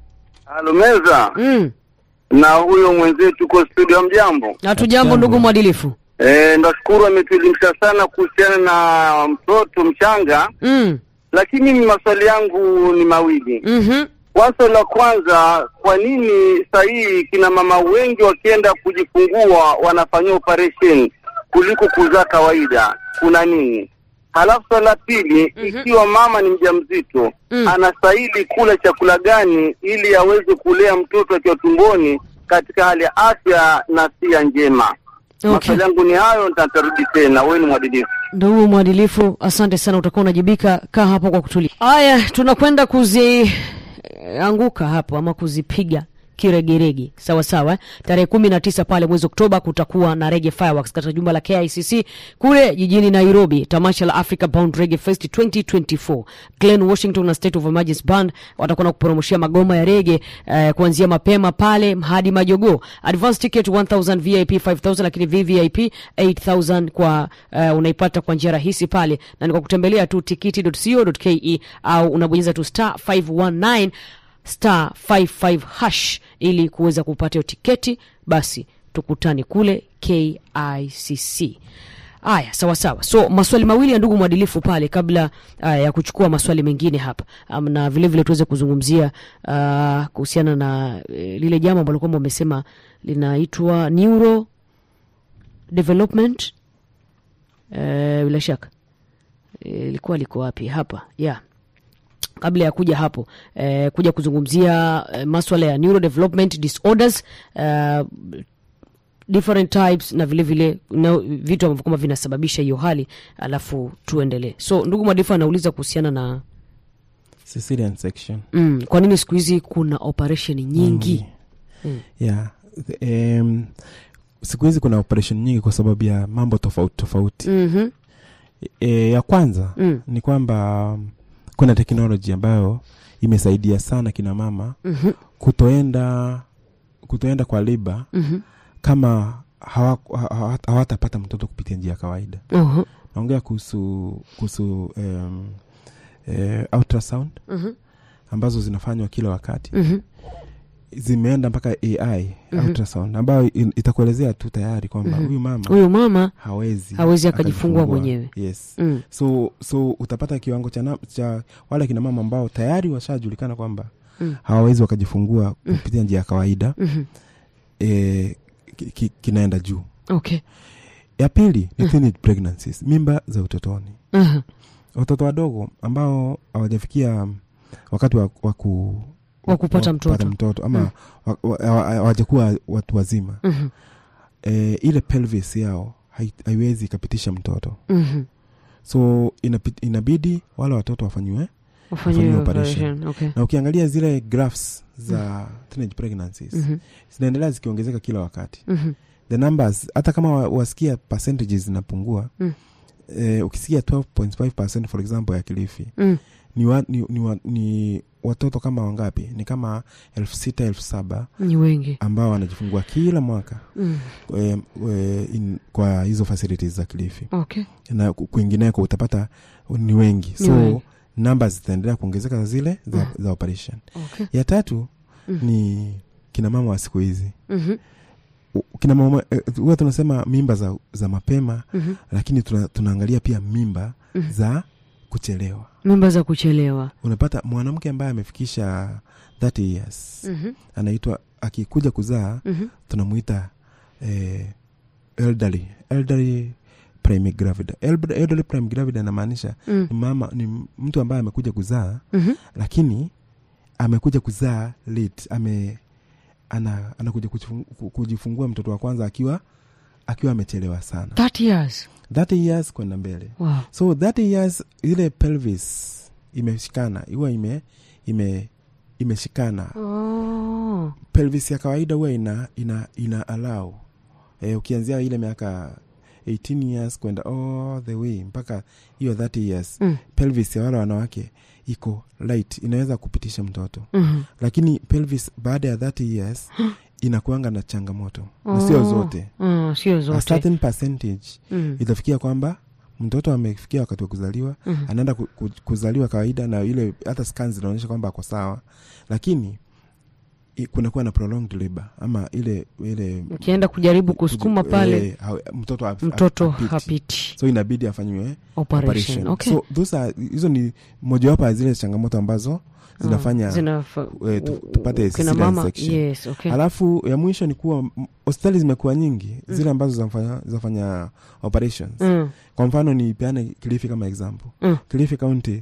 Alumeza Mm. na huyo mwenzetu uko studio, mjambo? Hatujambo Hatujambo. ndugu mwadilifu. E, nashukuru ametuelimisha sana kuhusiana na mtoto mchanga, Mm. lakini mimi maswali yangu ni mawili. Mhm. Wazo la kwanza, kwa nini sahihi kina mama wengi wakienda kujifungua wanafanyia operation kuliko kuzaa kawaida? Kuna nini? Halafu swala la pili, Mhm. ikiwa mama ni mjamzito Mm. anastahili kula chakula gani ili aweze kulea mtoto akiwa tumboni katika hali ya afya na sia njema? Okay. Maswali yangu ni hayo, nitatarudi tena. Wewe ni mwadilifu. Ndugu mwadilifu, asante sana, utakuwa unajibika. Kaa hapo kwa kutulia. Haya, tunakwenda kuzianguka hapo ama kuzipiga kiregerege sawa sawa eh? tarehe kumi na tisa pale mwezi oktoba kutakuwa na rege fireworks katika jumba la kicc kule jijini nairobi tamasha la africa bound rege fest 2024 glen washington na state of emergency band watakuwa na kuporomoshia magoma ya rege eh, kuanzia mapema pale hadi majogoo advance ticket 1000 vip 5000 lakini vvip 8000 kwa uh, unaipata kwa njia rahisi pale na ni kwa kutembelea tu tikiti.co.ke au unabonyeza tu star 519 star 55 hash ili kuweza kupata hiyo tiketi basi tukutane kule kicc aya sawa sawa so maswali mawili ya ndugu mwadilifu pale kabla uh, ya kuchukua maswali mengine hapa um, na vile vile tuweze kuzungumzia uh, kuhusiana na uh, lile jambo ambalo kwamba wamesema linaitwa neuro development uh, bila shaka Eh, ilikuwa liko wapi hapa yeah kabla ya kuja hapo eh, kuja kuzungumzia eh, maswala ya neurodevelopment disorders eh, different types na vile vile na vitu ambavyo kwamba vinasababisha hiyo hali alafu tuendelee so ndugu mwadifu anauliza kuhusiana na cesarean section mm, kwa nini siku hizi kuna operation nyingi Mm. yeah The- um, siku hizi kuna operation nyingi kwa sababu ya mambo tofauti tofauti mm-hmm. e, ya kwanza mm. ni kwamba um, kuna teknoloji ambayo imesaidia sana kina mama mm-hmm. kutoenda kutoenda kwa liba mm-hmm. kama hawa- hawa- hawatapata mtoto kupitia njia ya kawaida uh-huh. naongea kuhusu kuhusu um, eh, ultrasound mm-hmm. ambazo zinafanywa kila wakati mm-hmm. zimeenda mpaka ai Mhm. ultrasound ambayo in- itakuelezea tu tayari kwamba Mhm. huyu mama huyu mama hawezi Hawezi akajifungua mwenyewe. yes mm. so so utapata kiwango cha, na- cha wale kina mama ambao tayari washajulikana kwamba Mm. hawawezi wakajifungua kupitia njia ya kawaida mm-hmm. e, ki, ki, kinaenda juu okay ya pili ni teenage pregnancies mimba za utotoni uh-huh. watoto wadogo ambao hawajafikia wakati wa, wa, ku, Wa kupata mtoto. mtoto ama Mm. wa- wa- hawa- hawajakuwa watu wazima mm-hmm. e, ile pelvis yao hai- haiwezi ikapitisha mtoto mm-hmm. so inapi- inabidi wale watoto wafanyiwe wafanyiwe Wafanyiwe operation. operation okay na ukiangalia zile graphs za teenage pregnancies mm-hmm. zinaendelea zikiongezeka kila wakati Mm-hmm. the numbers hata kama wa- wasikia percentages zinapungua Mm. eh, ukisikia 12.5 for example ya kilifi Mm. ni, wa, ni, ni, wa, ni watoto kama wangapi ni kama elfu sita elfu saba ni wengi ambao wanajifungua kila mwaka mm. e, e, in, kwa hizo facilities za kilifi okay na ku- kwingineko utapata ni wengi Ni so wengi. namba zitaendelea kuongezeka zile za, Mm. za operation okay ya tatu Mm. ni kina mama wa siku hizi Mhm, U- kina mama eh, huwa tunasema mimba za, za mapema mhm, lakini tuna, tunaangalia pia mimba Mhm. za kuchelewa mimba za kuchelewa unapata mwanamke ambaye amefikisha 30 years Mhm, anaitwa akikuja kuzaa mhm, tunamuita eh, elderly elderly prime gravida Elder- elderly prime gravida anamaanisha mm, ni mama ni mtu ambaye amekuja kuzaa mhm, lakini amekuja kuzaa late ame ana anakuja kujifung- ku- kujifungua mtoto wa kwanza akiwa akiwa amechelewa sana 30 years 30 years kwenda mbele wow so 30 years ile pelvis imeshikana huwa ime ime imeshikana oh. pelvis ya kawaida huwa ina ina ina allow e, ukianzia ile miaka 18 years kwenda all the way mpaka hiyo 30 years mm, pelvis ya wale wanawake iko light inaweza kupitisha mtoto mhm. lakini pelvis baada ya 30 years inakuanga na changamoto na sio Oh. zote Mm, sio a zote certain percentage Mm, itafikia kwamba mtoto amefikia wakati wa kuzaliwa mhm. anaenda ku, ku, kuzaliwa kawaida na ile hata scans zinaonyesha kwamba ako sawa lakini i- kunakuwa na prolonged labor ama ile ile ukienda kujaribu kusukuma kuji- pale eh, ha- mtoto hap- mtoto hapiti. hapiti so inabidi afanyiwe operation operation okay so those are hizo ni mojawapo ya zile changamoto ambazo zinafanya Zinafa- eh, tu- tupate kina cesarean mama section. yes okay halafu ya mwisho ni kuwa m- hospitali zimekuwa nyingi zile ambazo zinafanya, zinafanya operations mm, kwa mfano ni peane kilifi kama example Mm. kilifi county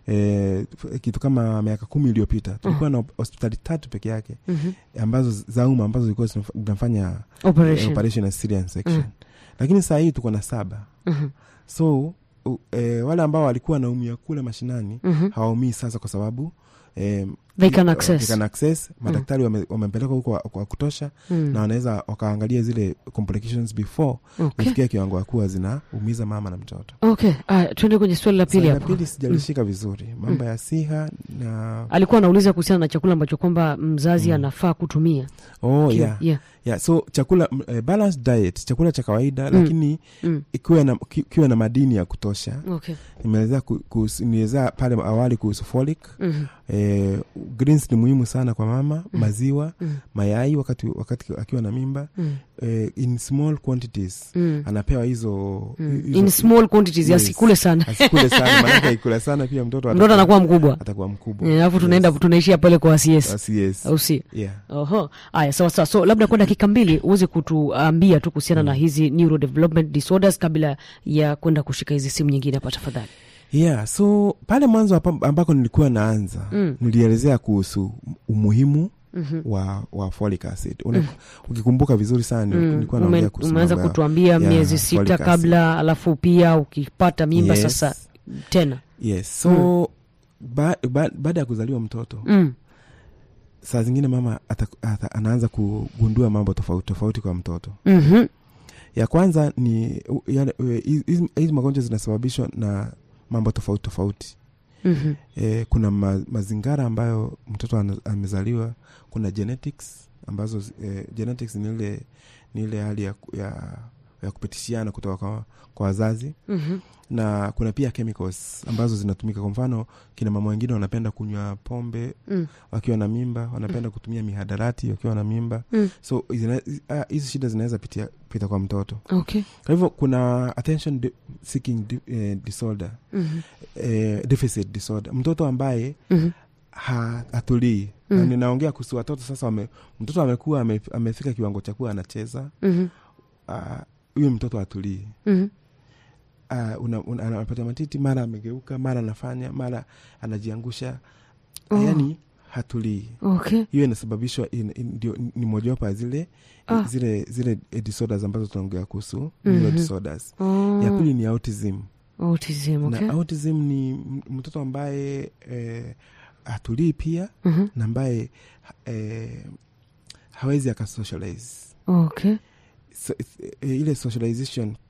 eh, f- kitu kama miaka kumi iliyopita tulikuwa na hospitali tatu peke yake mhm. ambazo za umma ambazo zilikuwa zinaf- zinafanya eh, operation operation ya cesarean section Mm. lakini saa hii tuko na saba Mhm, so u, eh, wale ambao walikuwa wanaumia kule mashinani mhm. hawaumii sasa kwa sababu eh, They can eh, access. they can access. madaktari wame- wamepeleka huko wa- kwa kutosha Mm. na wanaweza wakaangalia zile complications before okay kufikia kiwango ya kuwa zinaumiza mama na mtoto okay aya tuende kwenye swali la pili Swali la hapo pili sijalishika vizuri mambo ya siha na alikuwa anauliza kuhusiana na chakula ambacho kwamba mzazi anafaa kutumia oh, Kiwa- yeah. yeah. Yeah, so chakula m- eh, balanced diet chakula cha kawaida Mm. lakini Mm. ikiwa na, ki- kiwe na madini ya kutosha okay nimeelezea ku- kuhusu- nielezea pale awali kuhusu folic Mhm, eh, greens ni muhimu sana kwa mama maziwa mm, mayai wakati, wakati akiwa na mimba mm, eh, in small quantities mm, anapewa hizo mm. hizo- in small quantities Yes. asikule sana asikule sana maanake aikula sana pia mtoto mtoto anakuwa mkubwa atakuwa mkubwa Eh, alafu tunaenda tunaishia pale kwa cs Yes. Yes. au si Yeah. oho aya sawa sawa so labda kwa dakika mbili uweze kutuambia tu kuhusiana na hizi neurodevelopment disorders kabla ya kwenda kushika hizi simu nyingine hapa tafadhali yeah so pale mwanzo hapa- ambako nilikuwa naanza Mm. nilielezea kuhusu umuhimu Mhm. wa, wa folic acid Una, ukikumbuka vizuri sana nil- Mm, nilikuwa ume- naongea kuhusu umeanza mambo ya- kutuambia ya miezi folic sita acid. kabla alafu pia ukipata mimba Yes. sasa tena yes so ba, ba, baada ya kuzaliwa mtoto mm. saa zingine mama ata, ata, anaanza kugundua mambo tofauti tofauti kwa mtoto mm-hmm. ya kwanza ni u- yale- e, hizi hizi magonjwa zinasababishwa na mambo tofauti tofauti Mm-hmm. e, kuna ma, mazingara ambayo mtoto ana- amezaliwa kuna genetics ambazo e, genetics ni ile ni ile hali ya, ku- ya, ya kupitishiana kutoka kwa, kwa wazazi Mm-hmm. na kuna pia chemicals ambazo zinatumika kwa mfano kina mama wengine wanapenda kunywa pombe Mm. wakiwa na mimba wanapenda kutumia mihadarati wakiwa na mimba Mm. so zina- ah, hizi shida zinaweza pitia pita kwa mtoto okay kwa hivyo kuna attention di- seeking di, eh, disorder mm-hmm. eh, deficit disorder mtoto ambaye Mm-hmm. ha, hatulii Mm. Na ninaongea kuhusu watoto sasa wame, mtoto amekuwa ame, amefika kiwango cha kuwa anacheza Mm-hmm. ah, huyo mtoto hatulii Mm-hmm. uh, una, una, anapata matiti mara amegeuka mara anafanya mara anajiangusha Oh. yani hatulii okay hiyo inasababishwa in, in, ndio- ni mojawapo ya zile Ah. zile zile eh, disorders ambazo tunaongea kuhusu Mhm. neuro disorders oh. ya pili ni autism autism okay na autism ni m- mtoto ambaye eh, hatulii pia mm-hmm. na ambaye eh, hawezi akasocialize okay so, eh, ile socialization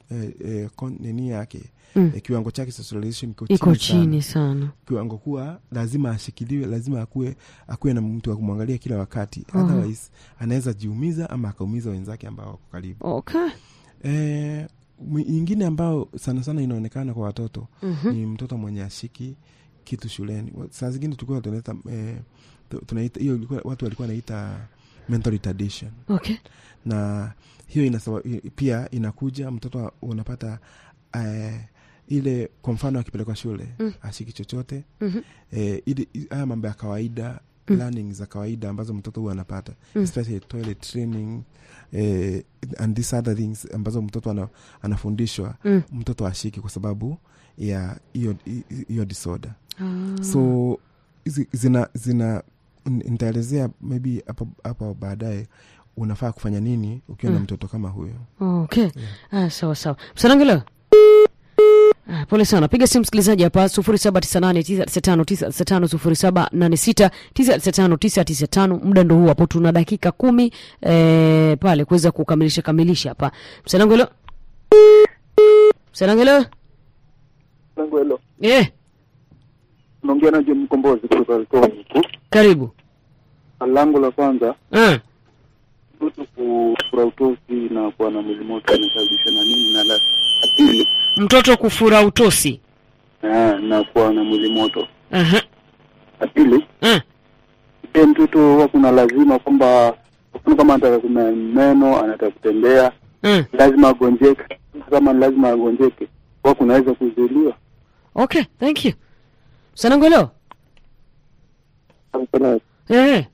eh, eh, kon- nini yake Mm. eh, kiwango chake cha socialization iko iko chini sana. chini sana kiwango kuwa lazima ashikiliwe lazima akuwe akuwe na mtu wa kumwangalia kila wakati Mhm. otherwise anaweza jiumiza ama akaumiza wenzake ambao wako karibu okay eh, mwi- nyingine ambao sana sana inaonekana kwa watoto Mhm. ni mtoto mwenye ashiki kitu shuleni Wa- saa zingine tulikuwa tunaita eh, tu- tunaita hiyo ilikuwa- watu walikuwa wanaita mental retardation okay na hiyo inasaba, pia inakuja mtoto unapata eh, ile kwa mfano akipelekwa shule Mm. ashiki chochote Mhm. eh, ili- i- haya mambo ya kawaida Mm. learning za kawaida ambazo mtoto huwa anapata Mm. especially toilet training eh, and these other things ambazo mtoto ana, anafundishwa Mm. mtoto ashiki kwa sababu ya hiyo hi- hiyo disorder Ah. so hizi- zina zina n- nitaelezea maybe hapo hapo baadaye unafaa kufanya nini ukiwa na Mm. mtoto kama huyo okay ah, sawa sawa msanangelo Ah, pole sana piga simu msikilizaji hapa sufuri saba tisa nane tisa tisa tano tisa tisa tano sufuri saba nane sita tisa tisa tano tisa tisa tano muda ndo huu hapo tuna dakika kumi eh, pale kuweza kukamilisha kamilisha hapa msanangelo msanangelo langu hilo eh, naongea na John Mkombozi kutoka Likoni huku. karibu Langu la kwanza ah, mtu kufura utosi na kuwa na mwili moto inasababishwa na nini, na la la pili mtoto kufura utosi eh, na kuwa na mwili moto. Aha, La pili ah, je, mtoto huwa kuna lazima kwamba mfano kama anataka kuna meno anataka kutembea ah. lazima agonjeke, kama ni lazima agonjeke huwa kunaweza kuzuiliwa. okay thank you msanangelo eh.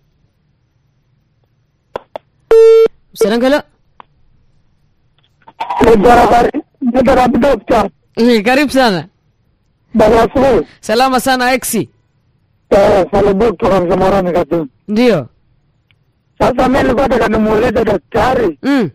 msanangelo Dokta, eh, karibu sana baba asubuhi. salama sana exi Eh, Salibuk kutoka Mzamorani Katumu. ndio Sasa mimi nilikuwa nataka nimuulize daktari, mm.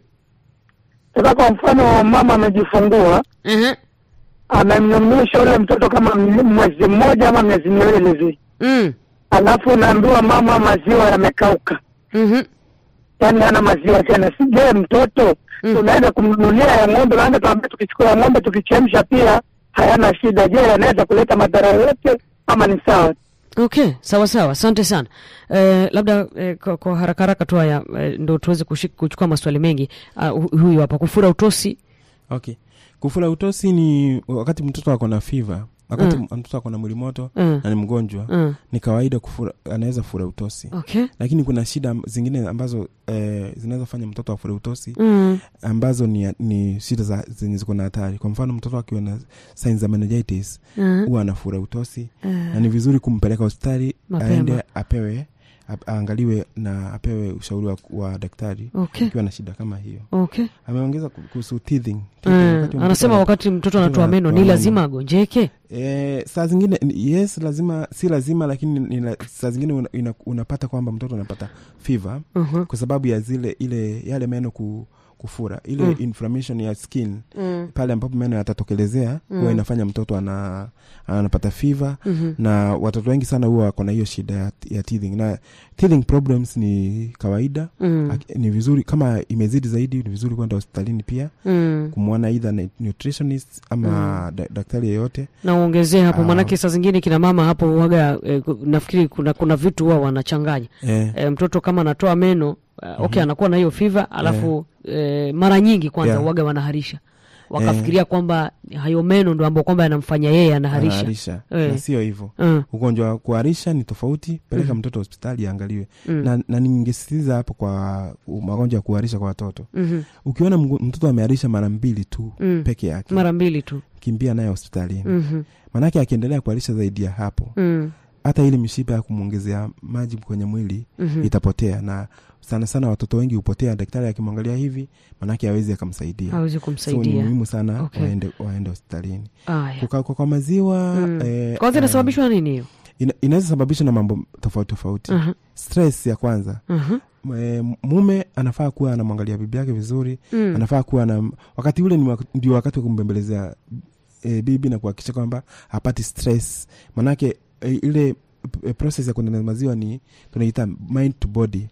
sasa kwa mfano mama amejifungua, uh-huh. amemnyonyesha ule mtoto kama m- mwezi mmoja ama miezi miwili hivi, mm. alafu naambiwa mama maziwa yamekauka, mm-hmm. yaani hana maziwa tena. Si je, mtoto Mm. tunaenda kumnunulia ya ng'ombe, maana tuambia tukichukua ya ng'ombe tukichemsha pia hayana shida. Je, yanaweza kuleta madhara yoyote ama ni sawa? okay sawa sawa asante sana eh, labda eh, kwa, kwa haraka haraka tu haya eh, ndo tuweze kushik- kuchukua maswali mengi uh, hu- huyu hapa kufura utosi okay kufura utosi ni wakati mtoto ako na fiva wakati Mm. mtoto ako na mwili moto mm. na ni mgonjwa mm. ni kawaida kufura anaweza fura utosi okay lakini kuna shida am- zingine ambazo eh, zinaweza fanya mtoto afure utosi mm. ambazo ni, ni shida za zenye ziko na hatari kwa mfano mtoto akiwa na signs za meningitis uh, huwa anafura utosi uh, na ni vizuri kumpeleka hospitali Mapema. aende apewe ap- aangaliwe na apewe ushauri wa, wa daktari okay akiwa na shida kama hiyo okay ameongeza ku- kuhusu teething. Teething, Mm, wakati mtoto anasema ana- wakati mtoto anatoa mtoto meno ni anatoa lazima meno. agonjeke Eh, saa zingine ni- yes lazima si lazima lakini ni, la- saa zingine una, una, unapata kwamba mtoto anapata fever uh-huh. kwa sababu ya zile ile yale meno ku, kufura ile Mm. inflammation ya skin mm. pale ambapo meno yatatokelezea Mm. huwa inafanya mtoto ana, anapata fever mm-hmm. na watoto wengi sana huwa wako na hiyo shida ya, ya teething na teething problems ni kawaida mm. Ak- ni vizuri kama imezidi zaidi ni vizuri kwenda hospitalini pia mm. kumwona either ni- nutritionist ama da, daktari yeyote na uongezee hapo Ah. maanake saa zingine kina mama hapo waga eh, ku- nafikiri kuna kuna vitu huwa wanachanganya eh, eh, mtoto kama anatoa meno uh, okay anakuwa na hiyo fiva alafu eh, mara nyingi kwanza Yeah. waga wanaharisha wakafikiria kwamba hayo meno ndo ambao kwamba yanamfanya yeye anaharisha anaharisha Eh. na sio hivyo mm. ugonjwa wa kuharisha ni tofauti peleka Mhm. mtoto hospitali aangaliwe Mm. na, na ningesisitiza hapo kwa magonjwa ya kuharisha kwa watoto Mhm. ukiona mgo- mtoto ameharisha mara mbili tu Mm. peke yake mara mbili tu kimbia naye hospitalini Mhm. maanake akiendelea kuharisha zaidi ya hapo Mm. hata ile mishipa ya kumwongezea maji kwenye mwili Mhm. itapotea na sana sana watoto wengi hupotea daktari akimwangalia hivi manake awezi akamsaidia hawezi so ni kumsaidia muhimu sana Okay. waende, waende hospitalini Aya. kukauka kwa maziwa Mm. eh, kwanza eh, inasababishwa na nini hiyo ina, inaweza sababishwa na mambo tofauti tofauti Aha. stress ya kwanza Aha. e, mume anafaa kuwa anamwangalia bibi yake vizuri Mm. anafaa kuwa na wakati ule ni wak- ndio wakati wa kumbembelezea e, bibi na kuhakikisha kwamba hapati stress manake e, ile e, process ya kuendana maziwa ni tunaita mind to body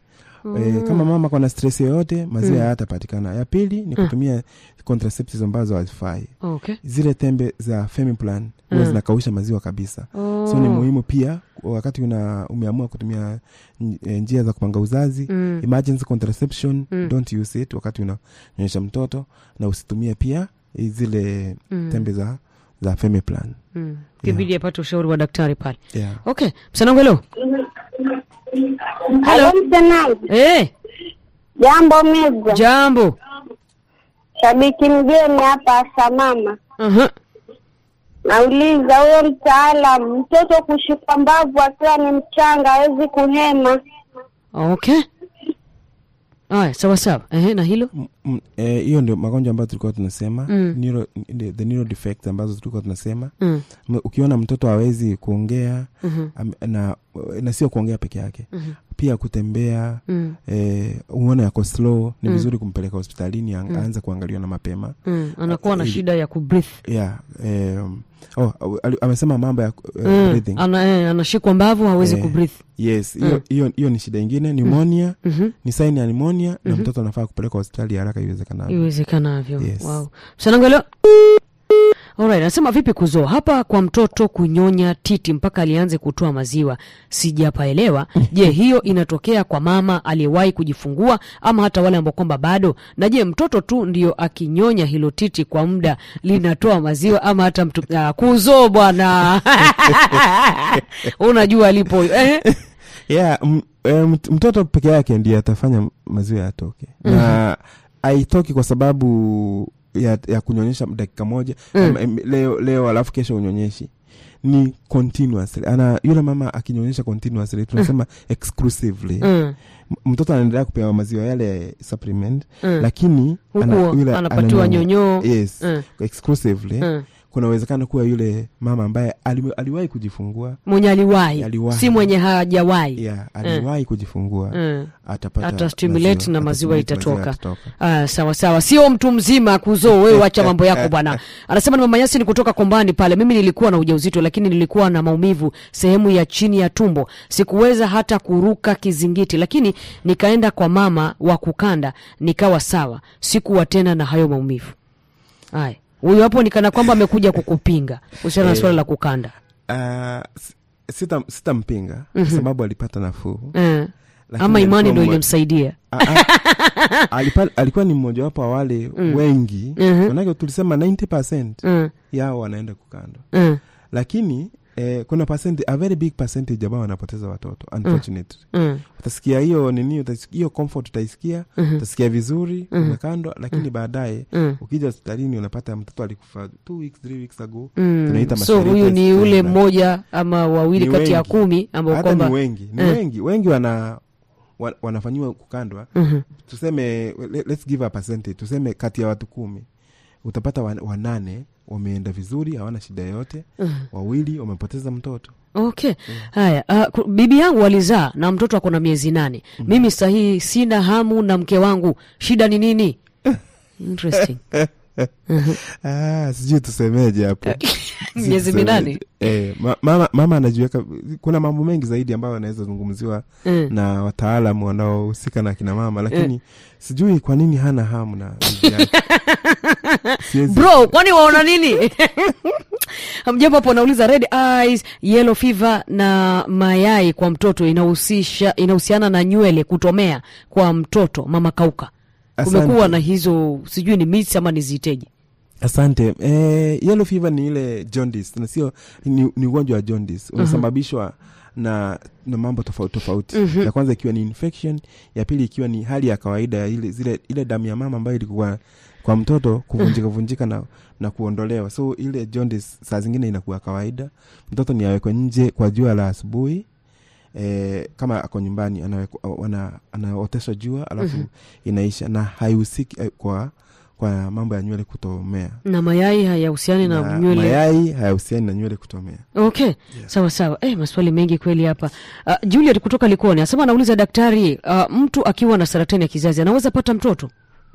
e, kama mama kona stress yoyote maziwa hayatapatikana ya pili ni kutumia contraceptives ambazo hazifai okay zile tembe za femiplan huwa Mm. zinakausha maziwa kabisa oh. so ni muhimu pia wakati una umeamua kutumia n- eh, njia za kupanga uzazi Mm. emergency contraception Mm. don't use it wakati unanyonyesha mtoto na usitumie pia zile Mm. tembe za za femiplan mm. kibidi apate ushauri wa daktari pale yeah. okay msanangu helo Halo msemaji, hey, jambo meza, jambo shabiki mgeni hapa Samama. uh-huh. Nauliza huyo mtaalam, mtoto kushika mbavu akiwa ni mchanga hawezi kuhema, okay aya sawa sawa Ehe, na hilo M- m- eh, hiyo ndio magonjwa ambayo tulikuwa tunasema Mm. neuro, the, the neuro defects ambazo tulikuwa tunasema mm. M- ukiona mtoto hawezi kuongea Mhm. am- na, na sio kuongea peke yake Mhm. pia kutembea Mm. eh, uone yako slow ni Mm. vizuri kumpeleka hospitalini ang- aanze kuangaliwa na mapema Mm. anakuwa na Ili- shida ya kubreathe yeah, um, oh, ali- amesema mambo ya uh, mm. breathing Ana, eh, anashikwa mbavu hawezi Eh. kubreathe yes hiyo hiyo hiyo ni shida ingine pneumonia Mhm. ni saini ya pneumonia na Mhm. mtoto anafaa kupeleka hospitali haraka iwezekanavyo iwezekanavyo Yes. wow. msanangelo Alright, anasema vipi kuzoo hapa kwa mtoto kunyonya titi mpaka alianze kutoa maziwa sijapaelewa je hiyo inatokea kwa mama aliyewahi kujifungua ama hata wale ambao kwamba bado na je mtoto tu ndio akinyonya hilo titi kwa muda linatoa maziwa ama hata mtu ah, kuzoo bwana unajua alipo eh? yeah, m, e, mt- mtoto peke yake ndiye atafanya maziwa yatoke na haitoki kwa sababu ya, ya kunyonyesha dakika moja Mm. mm. leo, leo alafu kesho unyonyeshi ni continuously ana yule mama akinyonyesha continuously tunasema exclusively mm. M- mtoto anaendelea kupewa maziwa yale supplement Mm. lakini Huku yule anapatiwa ananyonya. nyonyoo. yes Mm. exclusively Mm. kuna uwezekano kuwa yule mama ambaye ali, aliwahi kujifungua mwenye aliwahi Aliwahi. si mwenye hajawahi yeah, aliwahi kujifungua Mm. atapata Ata stimulate na maziwa atastimulate itatoka. yatatoka. Ah, sawa sawa, sio mtu mzima kuzoo. Wewe wacha mambo yako bwana. Anasema ni mama Yasi ni kutoka Kombani pale. Mimi nilikuwa na ujauzito, lakini nilikuwa na maumivu sehemu ya chini ya tumbo, sikuweza hata kuruka kizingiti, lakini nikaenda kwa mama wa kukanda, nikawa sawa, sikuwa tena na hayo maumivu. Haya, huyo hapo nikana kwamba amekuja kukupinga kuhusiana na Eh. swala la kukanda. Ah, s- sita- sitampinga kwa sababu alipata nafuu Eh. Lakini Ama imani alikuwa ndo mmo- ilimsaidia. Ah, ah, alipa- alikuwa ni mmojawapo wa wale wengi Mhm. manake tulisema 90 Mm. yao wanaenda kukandwa Mm. lakini eh, kuna percent, a very big percentage ambao wanapoteza watoto unfortunately Mm. utasikia utasikia hiyo nini utasikia hiyo comfort utaisikia Mhm. utasikia vizuri Mhm. umekandwa lakini baadaye Mm. ukija hospitalini unapata mtoto alikufa two weeks three weeks ago Mm. Tunaita so mashariki huyu ni ya ule Septemba. mmoja ama wawili Ni kati ya wengi. kumi ambao hata kwamba ni wengi ni Eh. wengi wengi wana wa, wanafanyiwa kukandwa Mhm. tuseme le- let's give a percentage tuseme kati ya watu kumi utapata wan, wanane wameenda vizuri hawana shida yoyote wawili wamepoteza mtoto okay haya uh, ku- bibi yangu alizaa na mtoto ako na miezi nane mimi sahii sina hamu na mke wangu shida ni nini interesting ah, sijui tusemeje hapo Sijui miezi tusemeje. minane eh, ma, mama, mama anajiweka kuna mambo mengi zaidi ambayo anaweza zungumziwa Mm. na wataalam wanaohusika na kina mama lakini sijui kwa nini hana hamu na bibi yake. Siwezi- bro kwani waona nini mjambo hapo anauliza red eyes yellow fever na mayai kwa mtoto inahusisha inahusiana na nywele kutomea kwa mtoto mama kauka kumekuwa Asante. na hizo sijui ni misi ama niziteje asante eh, yellow fever ni ile jaundice na sio ni, ni ugonjwa wa jaundice unasababishwa na na mambo tofauti tofauti ya kwanza ikiwa ni infection ya pili ikiwa ni hali ya kawaida ya ile zile ile damu ya mama ambayo ilikuwa kwa mtoto kuvunjika vunjika na, na kuondolewa so ile jaundice saa zingine inakuwa kawaida mtoto ni awekwe nje kwa jua la asubuhi E, kama ako nyumbani anawekwa- wana- anaoteshwa jua alafu inaisha na haihusiki eh, kwa kwa mambo ya nywele kutomea na mayai hayahusiani na, na nywele mayai hayahusiani na nywele kutomea okay sawa sawa eh, maswali mengi kweli hapa uh, juliet kutoka likoni asema anauliza daktari uh, mtu akiwa na saratani ya kizazi anaweza pata mtoto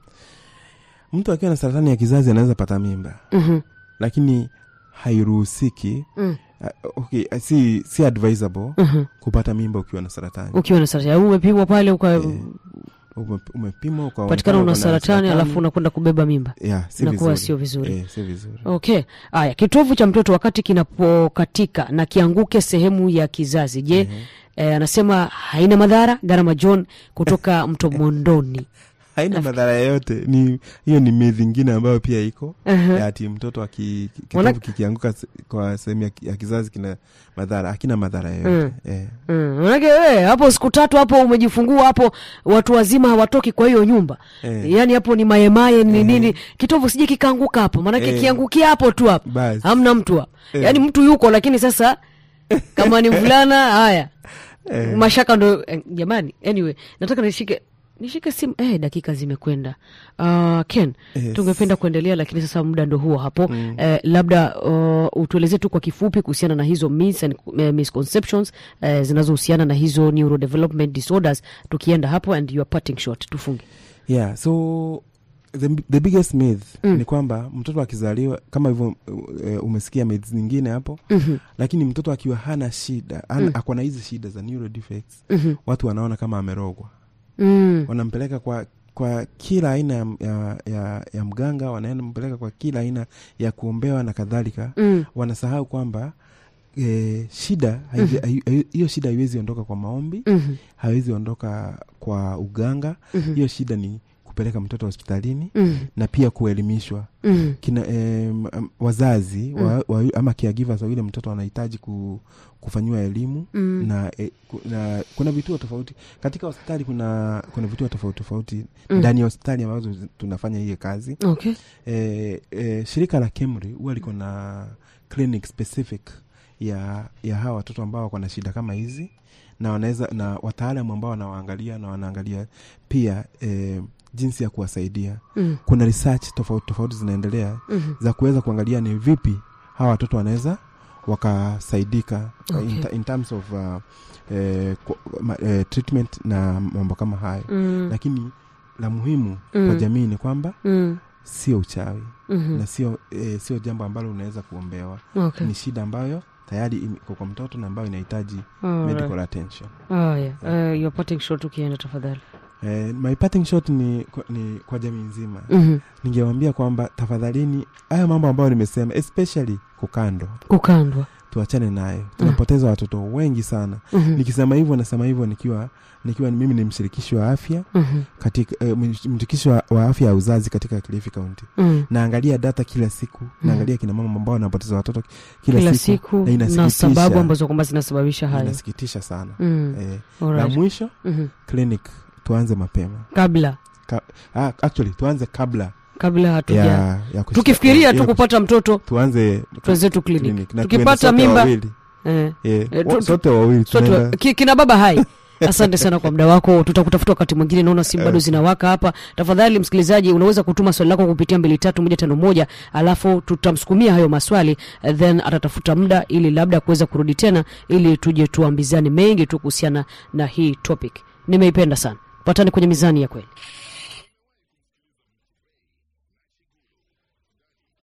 mtu akiwa na saratani ya kizazi anaweza pata mimba Mhm. lakini hairuhusiki Mm. uh, okay, uh, si si advisable Mhm. kupata mimba ukiwa na saratani ukiwa na saratani au umepimwa pale uka Eh, Ume- umepimwa ukaonekana patikana una uko na saratani alafu unakwenda kubeba mimba yeah, si inakuwa vizuri. sio vizuri. Eh, si vizuri okay haya kitovu cha mtoto wakati kinapokatika na kianguke sehemu ya kizazi je eh, anasema haina madhara gharama john kutoka mto mondoni haina madhara yoyote ni hiyo ni myth ingine ambayo pia iko Mhm. ya ati mtoto aki- ki- Wana- kitovu kikianguka se- kwa sehemu ya, ki- ya kizazi kina madhara hakina madhara yoyote eh. Mm, manake we, hapo siku tatu hapo umejifungua hapo watu wazima hawatoki kwa hiyo nyumba Eh. yaani hapo ni mayemaye ni nini kitovu sije kikaanguka hapo manake Eh. kiangukia hapo tu hapo Basi. hamna mtu hapo Eh. yaani mtu yuko lakini sasa kama ni mvulana haya mashaka ndo eh, jamani anyway nataka nishike nishike simu eh, dakika zimekwenda uh, ken Yes. tungependa kuendelea lakini sasa muda ndo huo hapo mm. eh, labda uh, utuelezee tu kwa kifupi kuhusiana na hizo myths and uh, misconceptions eh, zinazohusiana na hizo neurodevelopment disorders tukienda hapo and your parting shot tufunge yeah so the, the biggest myth ni kwamba mtoto akizaliwa kama hivyo uh, umesikia myths nyingine hapo mm-hmm. lakini mtoto akiwa hana shida hana, Mm. ako na hizi shida za neuro defects Mm-hmm. watu wanaona kama amerogwa mm. wanampeleka kwa kwa kila aina ya, ya, ya, ya mganga wanampeleka kwa kila aina ya kuombewa na kadhalika Mm. wanasahau kwamba e, shida haizi- hai- hai- hiyo shida haiwezi ondoka kwa maombi Mhm. haiwezi ondoka kwa uganga Mhm. hiyo shida ni kupeleka mtoto hospitalini Mm. na pia kuelimishwa Mm. kina eh, m- wazazi wa, wa, ama caregivers wa yule mtoto wanahitaji ku, kufanyiwa elimu Mm. na, eh, ku, na kuna vituo tofauti katika hospitali kuna kuna vituo tofauti tofauti Mm. ndani ya hospitali ambazo zi- tunafanya hiyo kazi okay eh, eh, shirika la kemri huwa liko na clinic specific ya ya hawa watoto ambao wako na shida kama hizi na wanaweza na wataalamu ambao wanawaangalia na wanaangalia pia eh, jinsi ya kuwasaidia mm. kuna research tofauti tofauti zinaendelea Mhm. za kuweza kuangalia ni vipi hawa watoto wanaweza wakasaidika Okay. in, in terms of uh, eh, ku- ma, eh, treatment na mambo kama hayo Mm. lakini la muhimu Mm. kwa jamii ni kwamba Mm. sio uchawi Mhm. na sio eh, sio jambo ambalo unaweza kuombewa okay ni shida ambayo tayari ime- iko kwa mtoto na ambayo inahitaji Alright. medical attention haya uh, your parting shot ukienda tafadhali eh, my parting shot ni, kwa- ni kwa jamii nzima Mhm. ningewambia kwamba tafadhalini haya mambo ambayo nimesema especially kukando kukandwa tuachane nayo tunapoteza watoto wengi sana Mhm. nikisema hivyo nasema hivyo nikiwa nikiwa mimi ni mshirikishi wa afya Mhm. katika eh, mshirikishi wa, wa afya ya uzazi katika kilifi kaunti Mm. naangalia data kila siku naangalia kina mama ambao wanapoteza watoto kila, kila siku, siku na na inasikitisha. sababu ambazo kwamba zinasababisha hayo inasikitisha sana Mm. eh, la Alright. mwisho Mhm. clinic tuanze mapema kabla Ka, ah, actually tuanze kabla kabla hatuja ya, ya kushika- tukifikiria ya tu kushika- kupata mtoto tuanze twenzetu clinic clinic. Na tuende tukipata sote mimba wawili. eh, Eh, Eh, wa- tu- sote wawili sote tunaenda- ki- kina baba hai asante sana kwa muda wako tutakutafuta wakati mwingine naona simu bado zinawaka hapa tafadhali msikilizaji unaweza kutuma swali lako kupitia mbili tatu moja tano moja alafu tutamsukumia hayo maswali eh, then atatafuta muda ili labda kuweza kurudi tena ili tuje tuambizane mengi tu kuhusiana na hii topic nimeipenda sana patane kwenye mizani ya kweli